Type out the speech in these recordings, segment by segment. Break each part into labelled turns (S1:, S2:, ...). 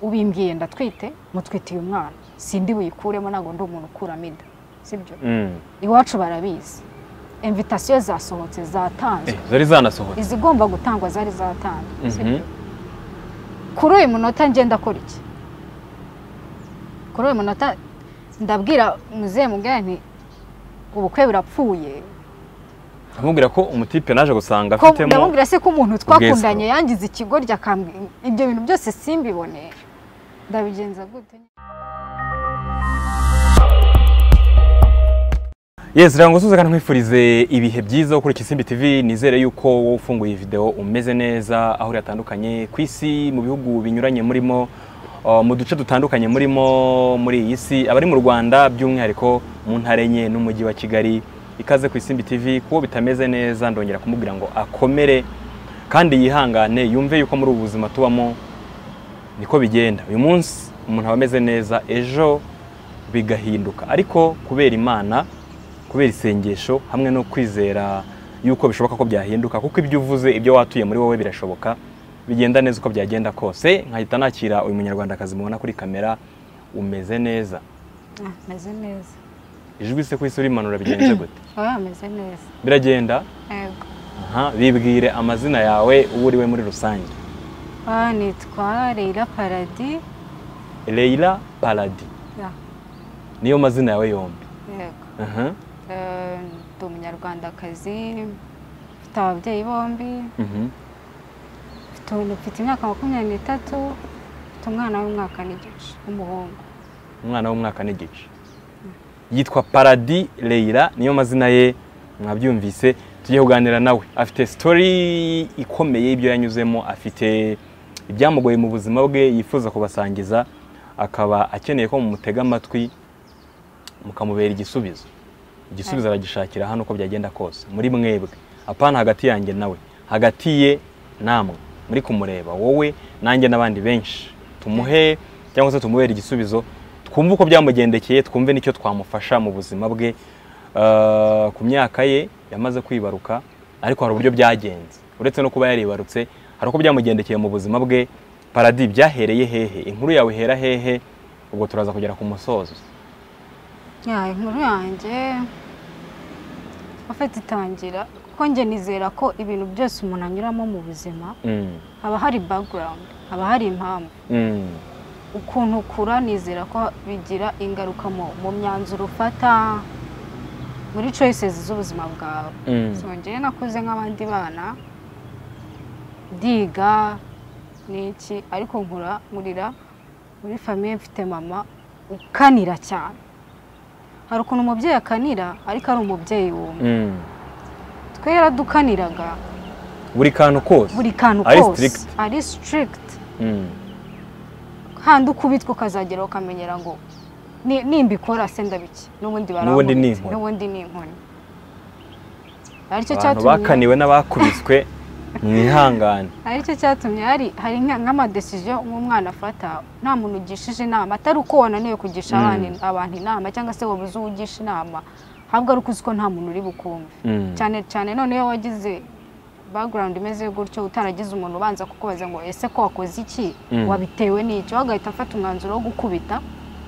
S1: ubimbwiye ndatwite mutwitiye umwana sindi buyikuremo ntabwo ndi umuntu ukuramo inda sibyo iwacu barabizi imvitasiyo zasohotse zatanzwe
S2: zari zanasohotse
S1: izigomba gutangwa zari zatanzwe sibyo kuri uyu munota ngenda akora iki kuri uyu munota ndabwira muzehe mugari nti ubukwe burapfuye
S2: amubwira ko umutipe naje gusanga
S1: ko
S2: afitemo
S1: ndamubwira se ko umuntu twakundanye
S2: ubwesero.
S1: yangize ikigoryi akambwira ibyo bintu byose simbibone ndabigenza gute
S2: yesi rero ngo suze kandi nkwifurize ibihe byiza kuri Kisimbi TV nizere yuko wowe ufunguye iyi video umeze neza aho uri hatandukanye ku isi mu bihugu binyuranye murimo uh, mu duce dutandukanye murimo muri iyi si abari mu Rwanda by'umwihariko mu ntara enye n'umujyi wa Kigali ikaze ku Isimbi TV kuwo bitameze neza ndongera kumubwira ngo akomere kandi yihangane yumve yuko muri ubu buzima tubamo niko bigenda uyu munsi umuntu aba ameze neza ejo bigahinduka ariko kubera imana kubera isengesho hamwe no kwizera yuko bishoboka ko byahinduka kuko ibyo uvuze ibyo watuye muri wowe birashoboka bigenda neza uko byagenda kose nkahita nakira uyu munyarwandakazi mubona kuri kamera umeze neza
S1: Ah, ameze neza
S2: ijwi se ku isi urimanura bigenze gute
S1: oya ameze neza
S2: biragenda
S1: yego
S2: aha bibwire amazina yawe uwo uri we muri rusange
S1: aha nitwa Leila Paradis
S2: Leila Paradis
S1: ya,
S2: niyo mazina yawe yombi
S1: yego
S2: aha
S1: Eh, ndi umunyarwandakazi mfite ababyeyi bombi
S2: mhm
S1: mfite mfite imyaka makumyabiri n'itatu mfite umwana w'umwaka n'igice w'umuhungu
S2: umwana w'umwaka n'igice yitwa Paradis Leila niyo mazina ye mwabyumvise tugiye kuganira nawe afite story ikomeye y'ibyo yanyuzemo afite ibyamugoye mu buzima bwe yifuza kubasangiza akaba akeneye ko mumutega amatwi mukamubera igisubizo igisubizo aragishakira hano uko byagenda kose muri mwebwe apana hagati yanjye nawe hagati ye namwe muri kumureba wowe nanjye n'abandi benshi tumuhe cyangwa se tumubere igisubizo twumve uko byamugendekeye twumve n'icyo twamufasha mu buzima bwe Eh, ku myaka ye yamaze kwibaruka ariko hari uburyo byagenze uretse no kuba yaribarutse hari uko byamugendekeye mu buzima bwe paradi byahereye hehe inkuru yawe ihera hehe ubwo turaza kugera ku musozo
S1: Ya, inkuru yanjye afite itangira kuko njye nizera ko ibintu byose umuntu anyuramo mu buzima
S2: Mm.
S1: haba hari background haba hari impamvu
S2: Mm.
S1: ukuntu ukura nizera ko bigira ingaruka mu mu myanzuro ufata muri choices z'ubuzima bwawe
S2: Mm.
S1: so njyewe nakuze nk'abandi bana ndiga n'iki ariko nkura nkurira muri famiye mfite mama ukanira cyane hari ukuntu umubyeyi akanira ariko ari umubyeyi wumva
S2: Mm.
S1: twe yaradukaniraga
S2: buri kantu kose
S1: buri kantu
S2: Ari
S1: kose
S2: strict.
S1: ari strict
S2: Mm.
S1: kandi ukubitwa ukazagera ukamenyera ngo ni- nimbikora se ndabiki n'ubundi
S2: N'ubundi ni
S1: barankubita
S2: inkoni.
S1: n'ubundi ni inkoni aricyo
S2: abantu
S1: cyatumye
S2: bakaniwe n'abakubiswe mwihangane
S1: aricyo cyatumye hari hari nka- nk'amadesiziyo nk'umwana afata nta muntu ugishije inama atari uko wananiwe kugisha
S2: Mm.
S1: abana- abantu inama cyangwa se wabuze uwo ugisha inama ahubwo ari uko uzi ko nta muntu uri bukumve
S2: Mm.
S1: cyane cyane noneho wagize background imeze gutyo utaragize umuntu ubanza kukubaza ngo ese ko wakoze iki
S2: Mm.
S1: wabitewe n'iki wowe ugahita afata umwanzuro wo gukubita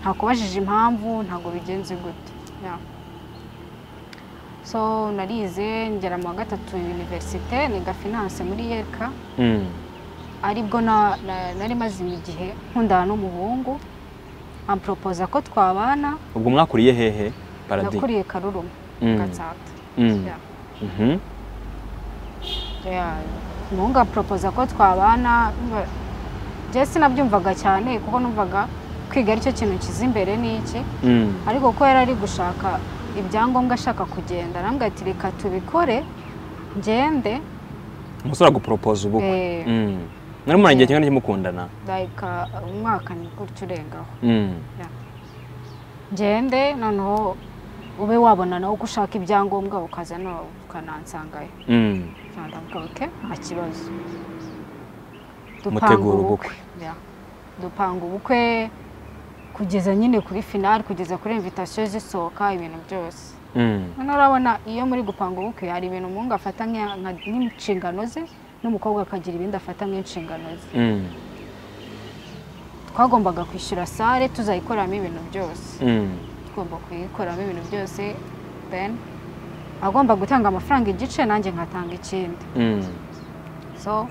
S1: ntakubajije impamvu ntabwo bigenze gute Yeah. so narize ngera mu wa gatatu univerisite niga finance muri yereka
S2: Mm.
S1: aribwo na- na- nari mazima igihe nkundana n'umuhungu amporopoza ko twabana
S2: ubwo mwakuriye hehe paradi
S1: nakuriye karuruma
S2: Mm.
S1: gatsata
S2: Mm.
S1: Yeah.
S2: Mhm.
S1: Yeah, umuhungu aporopoza ko twabana mba- njye sinabyumvaga cyane kuko numvaga kwiga aricyo kintu kiza imbere ni iki
S2: Mm.
S1: ariko ko yari ari gushaka ibyangombwa ashaka kugenda arambwira ati reka tubikore ngende
S2: umusore aguporopoza ubukwe
S1: Eh,
S2: Mm. mwari muri igihe kingana cy'imukundana
S1: like, uh, umwaka ni gutyo urengaho
S2: Mm.
S1: ngende noneho ube wabona nawe ko ushaka ibyangombwa ukaza nawe ukanansangayo
S2: Mm.
S1: ndabwira oke nta kibazo
S2: mutegura ubukwe
S1: Ya. dupanga ubukwe kugeza nyine kuri finali kugeza kuri invitasiyo zisohoka ibintu byose
S2: Mm.
S1: noneho urabona iyo muri gupanga ubukwe hari ibintu umuhungu afata nk'iya- nka- nk'inshingano ze n'umukobwa akagira ibindi afata nk'inshingano ze
S2: Mm.
S1: twagombaga kwishyura sale tuzayikoreramo ibintu byose
S2: Mm.
S1: tugomba kuyikoramo ibintu byose then agomba gutanga amafaranga igice nanjye nkatanga ikindi
S2: Mm.
S1: so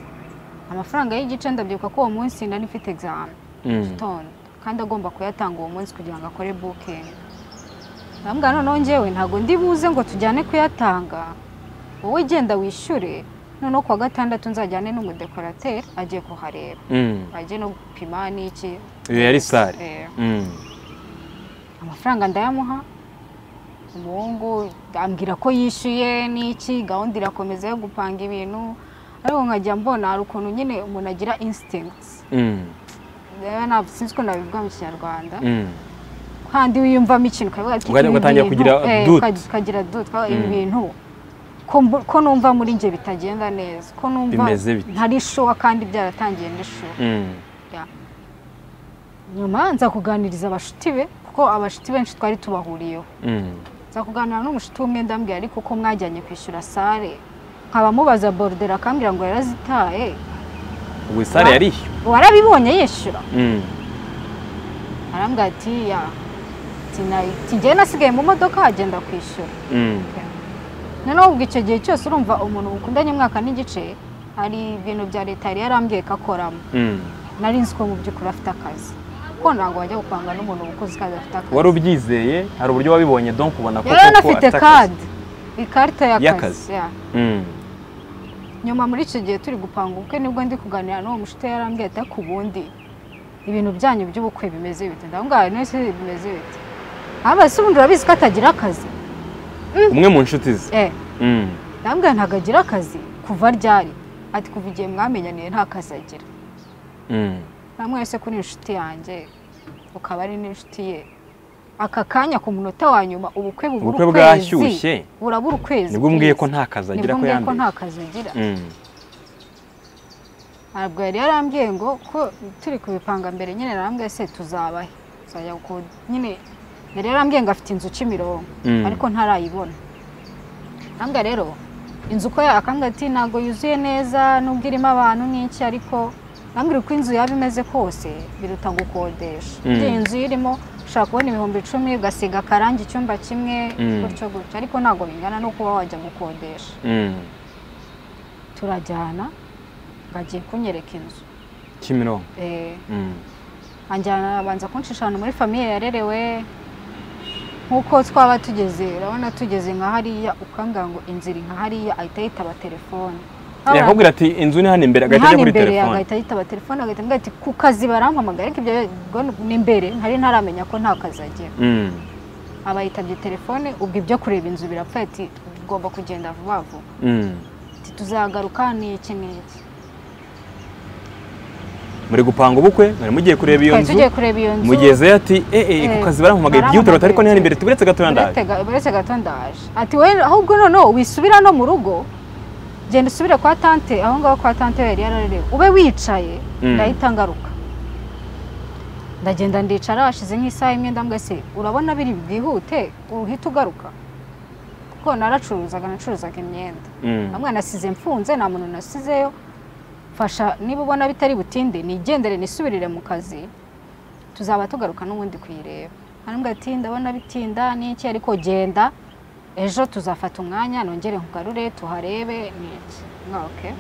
S1: amafaranga y'igice ndabyibuka ko uwo munsi nari mfite examen
S2: Mm.
S1: gitondo kandi agomba kuyatanga uwo munsi kugira ngo akore booking ndamubwira noneho ngewe ntabwo ndi buze ngo tujyane kuyatanga wowe genda wishyure noneho kuwa gatandatu nzajyane n'umudekorateri agiye kuhareba
S2: Mm.
S1: ajye no gupima n'iki
S2: Iyo yari sale.
S1: Eh,
S2: Mm.
S1: amafaranga ndayamuha umuhungu ambwira ko yishyuye n'iki gahunda irakomeza yo gupanga ibintu ariko nkajya mbona hari ukuntu nyine umuntu agira instincts
S2: Mm.
S1: rero ntabwo sinzi uko nabivuga mu kinyarwanda
S2: Mm.
S1: kandi wiyumvamo ikintu ukavuga ati,
S2: Ugatangira-
S1: "Ibi
S2: ugatangira
S1: bintu,
S2: kugira
S1: eh,
S2: doute."
S1: ukagira- ukagira dute ibi
S2: Mm.
S1: bintu ko mbu- ko numva muri njye bitagenda neza ko numva
S2: Bimeze bite?
S1: ntari shuwa kandi byaratangiye ndi shuwa
S2: Mm.
S1: nyuma nza kuganiriza abashuti be kuko abashuti benshi twari tubahuriyeho
S2: Mm.
S1: nza kuganira n'umushuti umwe ndambwira ariko ko mwajyanye kwishyura sale nkaba mubaza borudera akambwira ngo yarazitaye
S2: Ubwo sale
S1: Wa-
S2: yari iyo.
S1: warabibonye yishyura
S2: Mm.
S1: arambwira ati ya tijyaye nasigaye mu modoka agenda kwishyura
S2: Mm.
S1: noneho ubwo icyo gihe cyose urumva umuntu mukundanye umwaka n'igice hari ibintu bya leta yari yarambwiye ko akoramo
S2: Mm.
S1: nari nzi ko mu by'ukuri afite akazi kuko ntabwo wajya gupanga n'umuntu ukoze kazi afite akazi
S2: wari ubyizeye hari uburyo wabibonye donc ubona ko
S1: yari
S2: koko
S1: anafite
S2: afite akazi.
S1: kadi ikarita
S2: Y'akazi.
S1: y'akazi ya.
S2: Mm.
S1: nyuma muri icyo gihe turi gupanga ubukwe nibwo ndi kuganira n'uwo mushuti yarambwiye ati ku bundi ibintu byanyu by'ubukwe bimeze bite ndabungana none se bimeze bite aba se ubundi urabizi ko atagira akazi
S2: umwe mu nshuti ze
S1: eh
S2: Mm.
S1: ndabwira ntabwo agira akazi kuva ryari ati kuva igihe mwamenyaniye nta kazi agira
S2: Mm.
S1: na mwese kuri inshuti yanjye ukaba ari n'inshuti ye aka kanya ku munota wa nyuma ubukwe bubura
S2: ubukwe bwashyushye
S1: burabura ukwezi
S2: nibwo mbwiye ko
S1: please.
S2: nta kazi agira
S1: nibwo
S2: ko
S1: mbwiye ko
S2: yambaye
S1: nta kazi agira ntabwo yari yarambwiye ngo ko turi kubipanga mbere nyine narambwiye se tuzabahe tuzajya ku nyine yari yarambwiye ngo afite inzu Kimironko
S2: Mm.
S1: ariko ntarayibona ntabwo rero inzu uko yakambwira ati ntabwo yuzuye neza nubwo irimo abantu n'iki ariko nambwira uko inzu yaba imeze kose biruta gukodesha
S2: Mm.
S1: iyi inzu irimo ushobora kubona ibihumbi icumi ugasiga akarangi icyumba kimwe
S2: Mm.
S1: gutyo gutyo ariko ntabwo bingana no kuba wajya gukodesha turajyana ngo agiye kunyereka inzu
S2: kimironko
S1: Eh, anjyana abanza kunshisha ahantu muri famiye yarerewe nk'uko twaba tugeze urabona tugeze nka hariya ukambwira ngo inzira nka hariya ahita yitaba telefoni
S2: yakubwira ati inzu ni hano imbere
S1: ni
S2: agahita
S1: hano
S2: ajya kuri
S1: imbere
S2: telefoni
S1: agahita yitaba telefoni agahita ambwira ati ku kazi barampamagaye ariko ibyo ubwo ni imbere ntari ntaramenya ko nta kazi agira
S2: Mm.
S1: aba yitabye telefone ubwo ibyo kureba inzu birapfa ati ugomba kugenda vuba vuba
S2: Mm.
S1: ati tuzagaruka ni iki n'iki
S2: muri gupanga ubukwe mwari mugiye kureba iyo
S1: twari
S2: nzu
S1: tugiye kureba iyo nzu
S2: mugezeyo ati eh eh ku kazi barampamagaye
S1: barampamagaye.
S2: byihutirwa ariko ni hano imbere tuburetse gatoya ndaje
S1: Buretse ga- buretse gato ndaje ati wowe ahubwo noneho wisubira no mu rugo genda usubire kwa tante aho ngaho kwa tante yari yararerewe ube wicaye
S2: Mm.
S1: ndahita ngaruka ndagenda ndicara hashize nk'isaha imwe ndambwa se urabona biri bwihute uhita ugaruka kuko naracuruzaga nacuruzaga imyenda
S2: Mm.
S1: nta mwana asize mfunze nta muntu nasizeyo fasha niba ubona bitari butinde nigendere nisubirire mu kazi tuzaba tugaruka n'ubundi kuyireba hanyuma ati ndabona bitinda n'iki ariko genda ejo tuzafata umwanya nongere nkugarure tuharebe n'iki nka oke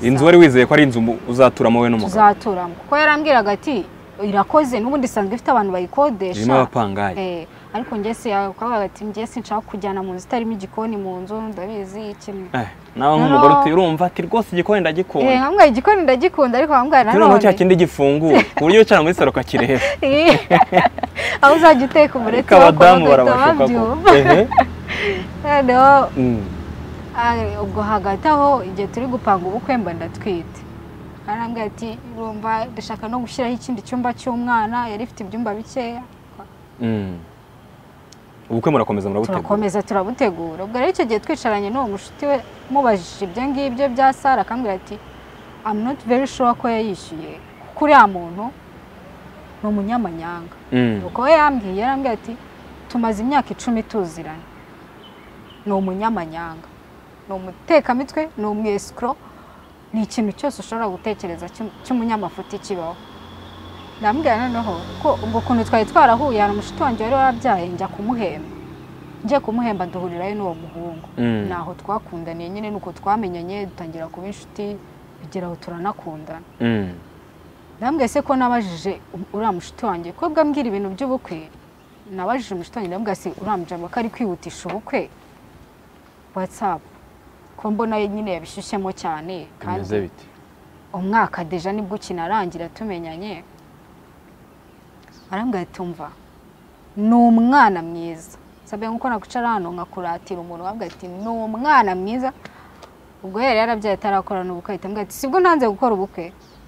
S2: inzu wari wizeye ko ari inzu mu- uzaturamo wowe n'umugabo
S1: tuzaturamo kuko yarambwiraga ati irakoze n'ubundi isanzwe ifite abantu
S2: irimo
S1: bayikodesha
S2: abapangayi
S1: Eh, ariko njye si akavuga ati njye sinshaka kujyana mu nzu itarimo igikoni mu nzu ndabizi kimwe
S2: Eh, nawe nk'umugore
S1: No.
S2: uti urumva ati rwose igikoni
S1: Eh,
S2: ndagikunda
S1: nkamwe igikoni ndagikunda ariko nkamwe
S2: turi noneho cya
S1: nanone
S2: kindi gifunguye ku buryo wicara muri saro ukakireba
S1: Eh, aho uzajya uteka umureti
S2: ariko abadamu barabashuka ko
S1: babyumva
S2: Ehe.
S1: noneho
S2: Mm.
S1: ah, ubwo hagati aho igihe turi gupanga ubukwe mba ndatwite arambwira ati urumva dushaka no gushyiraho ikindi cyumba cy'umwana yari ifite ibyumba bikeya
S2: Mm. ubukwe murakomeza murabutegura
S1: turakomeza turabutegura ubwo rero icyo gihe twicaranye n'uwo mushuti we mubajije ibyo ngibyo bya sara akambwira ati I'm not very sure ko yayishyuye kuko uriya muntu ni umunyamanyanga
S2: Mm.
S1: nuko we yambwiye yarambwiye ati tumaze imyaka icumi tuziranye ni umunyamanyanga ni umutekamitwe ni umwesikoro ni ikintu cyose ushobora gutekereza cy'um- cy'umunyamafuti kibaho ndambwira noneho ko ubwo kuntu twari twarahuye hari umushuti wanjye wari warabyaye njya kumuhemba ngiye kumuhemba duhurirayo n'uwo muhungu
S2: Mm.
S1: ni aho twakundaniye nyine ni uko twamenyanye dutangira kuba inshuti bigera aho turanakundana
S2: Mm.
S1: ndambwiye se ko nabajije u- uriya mushuti wanjye ko bwa mbwira ibintu by'ubukwe nabajije umushuti wanjye ndambwira se uriya mujama ko ari kwihutisha ubukwe watsapu ko mbona nyine yabishyushyemo cyane
S2: bimeze bite
S1: umwaka deja nibwo ukinarangira tumenyanye arambwira ati umva ni umwana mwiza sabye nkuko nakucara hano nkakuratira umuntu wabwira ati ni umwana mwiza ubwo yari yarabyaye atarakorana ubukwe ahita ambwira ati sibwo ntanze gukora ubukwe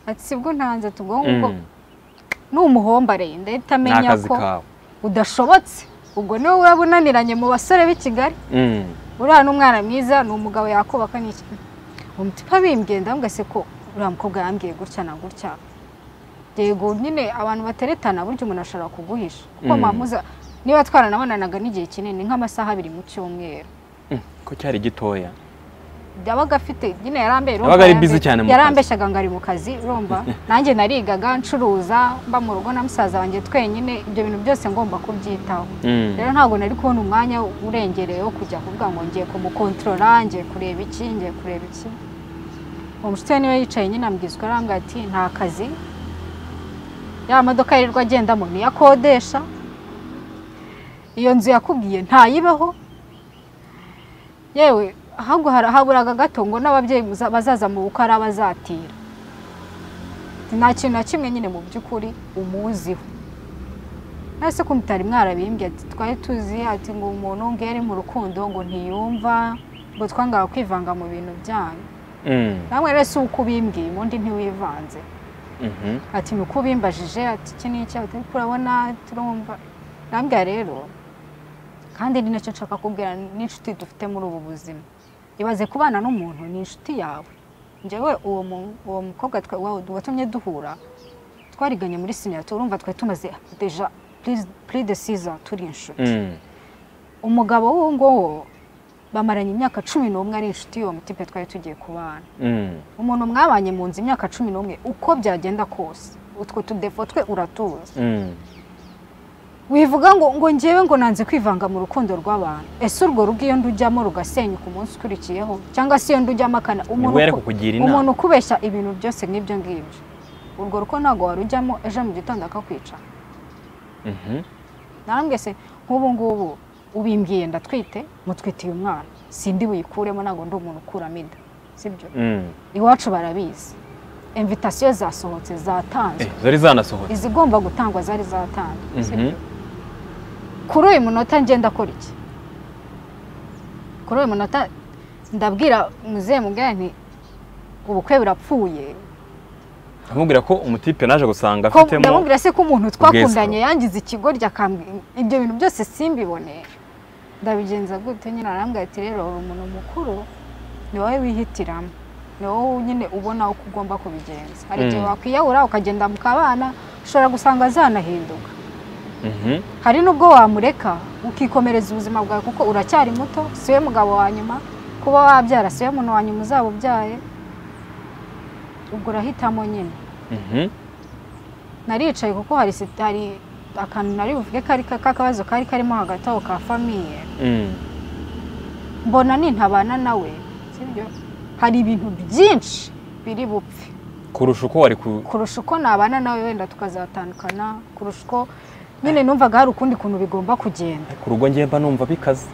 S1: ati sibwo ntanze tubwo nguko
S2: Mm.
S1: ni umuhombare ndahita
S2: ni
S1: amenya
S2: akazi
S1: ko
S2: kawe
S1: udashobotse ubwo niwe uraba unaniranye mu basore b'i Kigali
S2: Mm.
S1: uriya ni umwana mwiza ni umugabo yakubaka ni iki umutima bimbwiye ndamugase ko uriya mukobwa yambwiye gutya na gutya yego nyine abantu bateretana burya umuntu ashobora kuguhisha kuko
S2: Mm.
S1: mpamuza niba twaranabonanaga n'igihe kinini nk'amasaha abiri mu cyumweru
S2: Mm. ko cyari gitoya
S1: yabaga afite nyine yarambeye urumva
S2: Yabaga ari
S1: yarambe-
S2: busy cyane mu kazi.
S1: yarambeshyaga ngo ari mu kazi urumva nanjye narigaga ncuruza mba mu rugo na musaza wanjye twenyine ibyo bintu byose ngomba kubyitaho
S2: Mm.
S1: rero ntabwo nari kubona umwanya urengereye wo kujya kuvuga ngo ngiye kumukontorora ngiye kureba iki ngiye kureba iki uwo mushuti we niwe yicaye nyine ambwizwa arambwira ati nta kazi ya modoka yirirwa agendamo niyo akodesha iyo nzu yakubwiye ntayibeho yewe ahubwo hari- haburaga gato ngo n'ababyeyi muza- bazaza mu bukwe ari abazatira nta kintu na kimwe nyine mu by'ukuri umuziho nase ko mutari mwarabimbye ati twari tuzi ati ngo umuntu ngo iyo ari mu rukundo ngo ntiyumva ngo twangara kwivanga mu bintu byanyu
S2: Mm.
S1: namwe rero si uko ubimbwiye ubundi ntiwivanze
S2: Mhm.
S1: ati ni uko ubimbajije ati iki ni iki ati ariko urabona turumva nambwira rero kandi ni nacyo nshaka kubwira n'inshuti dufite muri ubu buzima ibaze kubana n'umuntu ni inshuti yawe njyewe uwo mu- uwo mukobwa twa- wa- watumye duhura twariganye muri siniyatura urumva twari tumaze deja puri de siza turi inshuti
S2: Mm.
S1: umugabo w'uwo nguwo bamaranye imyaka cumi n'umwe ari inshuti y'uwo mutipe twari tugiye kubana
S2: Mm.
S1: umuntu mwabanye mu nzu imyaka cumi n'umwe uko byagenda kose utwo tudefo twe uratuzi
S2: Mm.
S1: wivuga ngo ngo ngewe ngo nanze kwivanga mu rukundo rw'abantu ese urwo rugo iyo ndujyamo rugasenyuka umunsi ukurikiyeho cyangwa se iyo ndujyamo akana
S2: nibwo yari
S1: uku-
S2: kukugira
S1: umuntu
S2: inama
S1: ukubeshya ibintu byose nk'ibyo ngibyo urwo rugo ntabwo warujyamo ejo mu gitondo akakwica
S2: Mhm.
S1: narambwe se nk'ubu ngubu ubimbwiye ndatwite mutwitiye umwana sindi buyikuremo ntabwo ndi umuntu ukuramo inda sibyo
S2: Mm.
S1: iwacu barabizi imvitasiyo zasohotse zatanzwe
S2: Eh, zari zanasohotse
S1: izigomba gutangwa zari zatanzwe
S2: Mhm.
S1: sibyo? kuri uyu munota ngenda akora iki kuri uyu munota ndabwira muzehe mubwira nti ubukwe burapfuye
S2: amubwira ko umutipe naje gusanga
S1: Ko-
S2: afitemo
S1: ndamubwira se ko umuntu twakundanye
S2: ubwesero.
S1: yangize ikigoryi akambwira ibyo bintu byose simbibone ndabigenza gute nyine arambwira ati rero uri umuntu mukuru ni wowe wihitiramo ni wowe nyine ubona uko ugomba kubigenza hari igihe
S2: Mm.
S1: wakwiyahura ukagenda mu kabana ushobora gusanga zanahinduka
S2: Mhm.
S1: hari n'ubwo wamureka ukikomereza ubuzima bwawe kuko uracyari muto si we mugabo wa nyuma kuba wabyara si we muntu wa nyuma uzaba ubyaye ubwo urahitamo nyine
S2: Mhm.
S1: naricaye kuko hari sit- hari akantu nari buvuge kari ka- k'akabazo kari karimo hagati aho ka famiye
S2: Mm.
S1: mbona nintabana nawe sibyo hari ibintu byinshi biri bupfe
S2: kurusha uko wari ku
S1: kurusha uko nabana nawe wenda tukazatandukana kurusha uko nyine numvaga hari ukundi kuntu bigomba kugenda
S2: ku rugo ngemba numva bikaze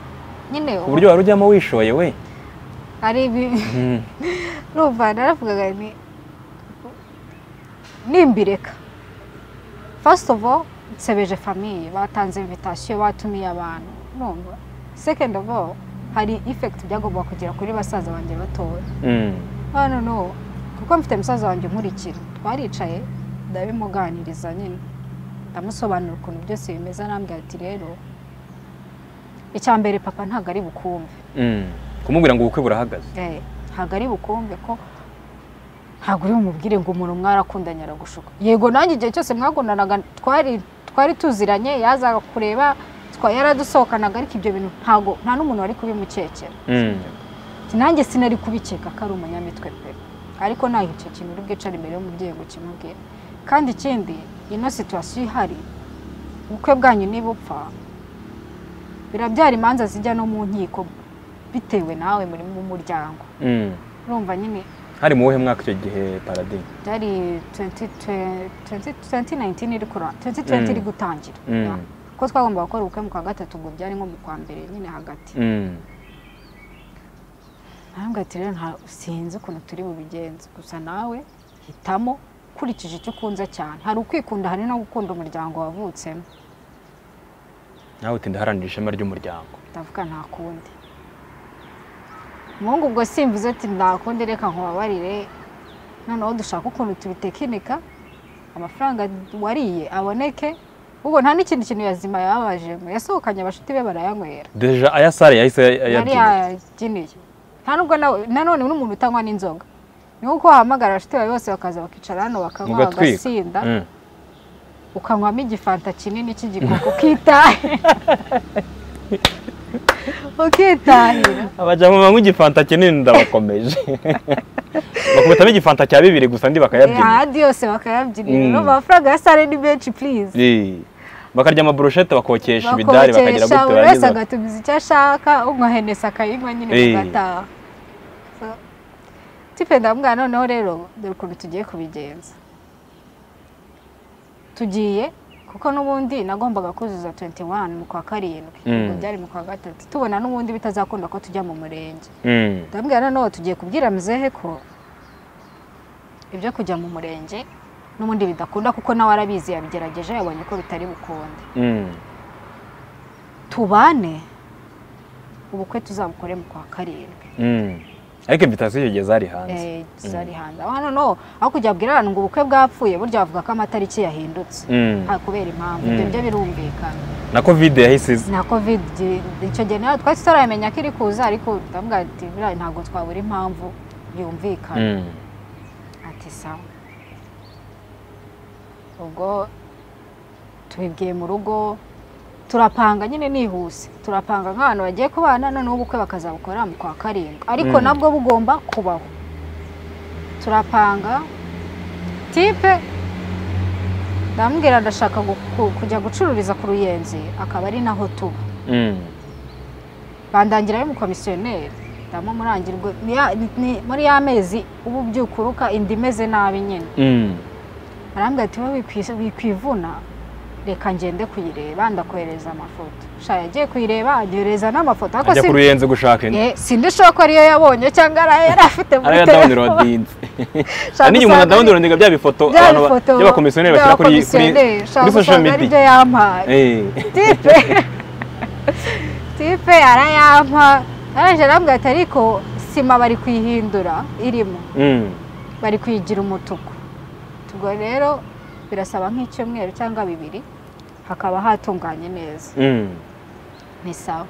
S1: nyine
S2: ku buryo wari ujyamo wishoye we
S1: hari ibi-
S2: Mm.
S1: urumva naravugaga ni nimbireka first of all nsebeje famiye batanze invitation batumiye abantu urumva second of all hari effect byagomba kugera kuri basaza banjye batoya
S2: Mm.
S1: hano no kuko mfite musaza wanjye nkurikira twaricaye ndabimuganiriza nyine ndamusobanurira ukuntu byose bimeze arambwira ati rero icya mbere papa ntabwo ari bukumve
S2: Mm. kumubwira ngo ubukwe burahagaze
S1: Eh, ntabwo ari bukumve ko ntabwo uri bumubwire ngo umuntu mwarakundanye aragushuka yego nanjye igihe cyose mwakundanaga twari twari tuziranye yazaga kureba twa- yaradusohokanaga ariko ibyo bintu ntabwo nta n'umuntu wari kubimukekera
S2: Mm.
S1: Ati, nanjye sinari kubikeka ko ari umunyamitwe pe ariko ntaho icyo kintu uri bwicare imbere y'umubyeyi ngo ukimubwire kandi ikindi ino situwasiyo ihari ubukwe bwanyu nibupfa birabyara imanza zijya no mu nkiko bitewe nawe muri mu muryango
S2: Mm.
S1: urumva nyine
S2: hari mu wuhe mwaka icyo gihe paradi
S1: byari 2020 2019 iri kura 2020 iri
S2: Mm.
S1: gutangira
S2: Mm.
S1: Yeah. kuko twagomba gukora ubukwe mu kwa gatatu ubwo byari nko mu kwa mbere nyine hagati
S2: Mm.
S1: ntabwo ati rero nta sinzi ukuntu turi bubigenze gusa nawe hitamo ukurikije icyo ukunze cyane hari ukwikunda hari no gukunda umuryango wavutsemo
S2: nawe uti ndaharanira ishema ry'umuryango
S1: ndavuga nta kundi umuhungu ubwo simvuze ati nta kundi reka nkubabarire noneho dushaka ukuntu tubitekinika amafaranga wariye aboneke ubwo nta n'ikindi kintu yazima yababajemo yasohokanye abashuti be barayanywera
S2: deja aya sare yahise
S1: yari
S2: ayabyina
S1: yabyiniye nta nubwo nawe nanone uri umuntu utanywa n'inzoga ni nko wahamagara abashuti bawe bose bakaza bakicara hano bakanywa
S2: Mugatwika.
S1: bagasinda
S2: Mm.
S1: ukanywamo igifanta kinini cy'igikoko ukitahe ukitahira
S2: abajya mu banywa igifanta kinini ndabakomeje bakubitamo igifanta cya bibiri gusa ndi bakayabyina
S1: ahandi yose bakayabyinira
S2: Mm.
S1: no amafaranga ya sare ni menshi purize
S2: Eh. bakarya amaburushete bakokesha ibidari bakagira
S1: bakobakesha
S2: gute
S1: buri wese
S2: barangiza
S1: agatumiza icyo ashaka unywa henesi akayinywa nyine
S2: Eh.
S1: bagataha So, tipe ndamubwira noneho rero dore ukuntu tugiye kubigenza tugiye kuko n'ubundi nagombaga kuzuza 21 mu kwa karindwi
S2: Mm.
S1: ubwo byari mu kwa gatatu tubona n'ubundi bitazakunda ko tujya mu murenge
S2: Mm.
S1: ndabwira noneho tugiye kubwira muzehe ko ibyo kujya mu murenge n'ubundi bidakunda kuko nawe arabizi yabigerageje yabonye ko bitari bukunde
S2: Mm.
S1: tubane ubukwe tuzabukore mu kwa karindwi
S2: Mm. ariko invitation icyo gihe zari hanze
S1: Eh, tuzarihanze aho hano no aho kujya babwira abantu ngo ubukwe bwapfuye burya bavuga ko amatariki yahindutse
S2: Mm.
S1: nta kubera impamvu
S2: Mm.
S1: ibyo byo birumvikana
S2: na covid yahise iza
S1: na covid icyo gihe nawe twari tutaramenya ko iri kuza ariko ndavuga ati buriya ntabwo twabura impamvu yumvikana
S2: Mm.
S1: ati sawa ubwo tubibwiye mu rugo turapanga nyine nihuse turapanga nk'abantu bagiye kubana noneho ubukwe bakazabukora mu kwa karindwi ariko
S2: Mm.
S1: nabwo bugomba kubaho turapanga tipe ndamubwira ndashaka gu- ku- kujya gucururiza ku ruyenzi akaba ari naho tuba
S2: Mm.
S1: bandangira ari umukomisiyoneri ndamo murangirwe ni ya- ni- ni- muri ya mezi uba ubyukuruka inda imeze nabi nyine
S2: Mm.
S1: arambwira ati wowe wikwi- wikwivuna reka ngende kuyireba ndakohereza amafoto sha yagiye kuyireba anyohereza n'amafoto ariko
S2: ajya ku
S1: sin-
S2: ruyenzi gushaka inzu
S1: Eh, sindishoboka ko ariyo yabonye cyangwa ari ayo yari afite muri
S2: ariya
S1: telefone
S2: dawunirodinze
S1: Shaka
S2: niyo umuntu
S1: usanga
S2: adawunirodinga bya bifoto
S1: byari
S2: abantu ba-
S1: ifoto
S2: by'abakomisiyoneri bashyira kuri kuri
S1: y'abakomisiyoneri, shaka
S2: kuri social
S1: usanga
S2: media
S1: aribyo yampaye
S2: Eh.
S1: tipe tipe arayampa araje arambwira ati ariko sima bari kuyihindura irimo
S2: Mm.
S1: bari kuyigira umutuku ubwo rero birasaba nk'icyumweru cyangwa bibiri hakaba hatunganye neza
S2: Mm.
S1: ni sawa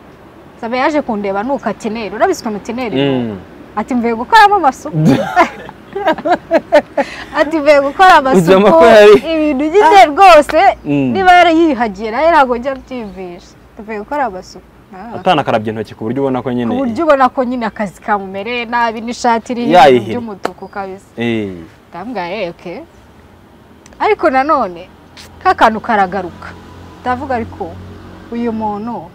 S1: sabe yaje kundeba nuko atineri urabizi ukuntu tineri
S2: Mm.
S1: ati mvuye gukoramo amasuku ati mvuye gukora
S2: Uzama
S1: amasuku
S2: ko yari-
S1: ibintu ugize rwose
S2: Mm.
S1: niba yarayiyuhagiye nawe ntabwo njya mbyiyumvisha tuvuye gukora amasuku Ah.
S2: atanakarabye intoki ku buryo ubona ko nyine
S1: ku buryo ubona ko nyine akazi kamumereye nabi n'ishati iriho
S2: Yayihina.
S1: ibintu by'umutuku kabisa
S2: Eh.
S1: ndambwaye oke ariko nanone ka kantu karagaruka ndavuga ariko uyu muntu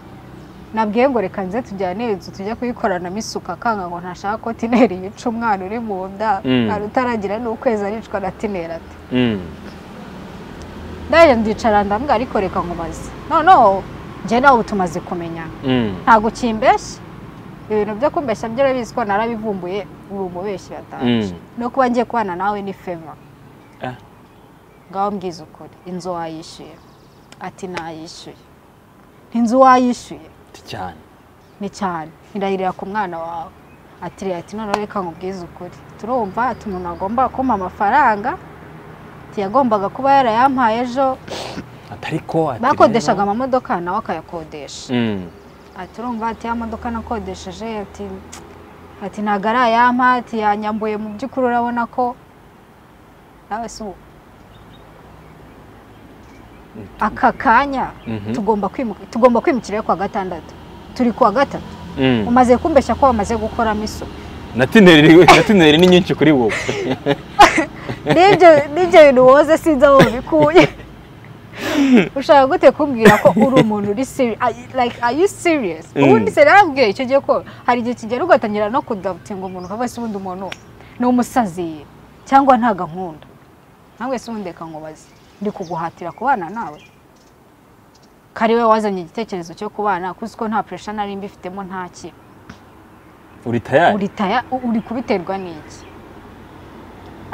S1: nabwiye ngo reka nze tujyane inzu tujya kuyikorana isuka akanga ngo ntashaka ko tineri yica umwana uri mu nda
S2: Mm.
S1: hari utaragira n'ukwezi aricwa na tineri ati
S2: Mm.
S1: ndaje ndicara ndambwa ariko reka nkubaze noneho njye nawe ubu tumaze kumenyana
S2: Mm.
S1: ntabwo ukimbeshya ibintu byo kumbeshya byo urabizi ko narabivumbuye ubu umubeshyi yatanje
S2: Mm.
S1: no kuba ngiye kubana nawe ni feva
S2: Ah.
S1: ngaho mbwiza ukuri inzu wayishyuye ati nayishyuye inzu wayishyuye
S2: Ti cyane
S1: ni cyane irayirira ku mwana wawe ati reka ati noneho reka nkubwize ukuri turumva ati umuntu agomba kumpa amafaranga ntiyagombaga kuba yarayampaye ejo
S2: atariko ati
S1: bakodeshaga
S2: rero-
S1: amamodoka nawe akayakodesha
S2: Mm.
S1: ati urumva ati ya modoka nakodesheje ati ati ntabwo ari ayampa ati yanyambuye mu by'ukuri urabona ko nawe si ubu aka kanya
S2: Mhm.
S1: tugomba kwimuka tugomba kwimukira yo kuwa gatandatu turi kuwa gatatu
S2: Mm.
S1: umaze kumbeshya ko wamaze gukoramo isuku
S2: na tineri na tineri ni nyinshi kuri wowe
S1: n'ibyo n'ibyo bintu woze sinzi aho babikuye ushaka gute kumbwira ko uri umuntu uri serious like are you serious ubundi se narabwiye icyo gihe ko hari igihe kigera ugatangira no kudabutinga umuntu ukavuga se ubundi umuntu ni umusazi cyangwa ntago ankunda nawe se ubundi reka nkubaze ndi kuguhatira kubana nawe ko ari we wazanye igitekerezo cyo kubana kuko ko nta puresha nari mbifitemo nta ki
S2: uri tayari
S1: uri taya uri kubiterwa n'iki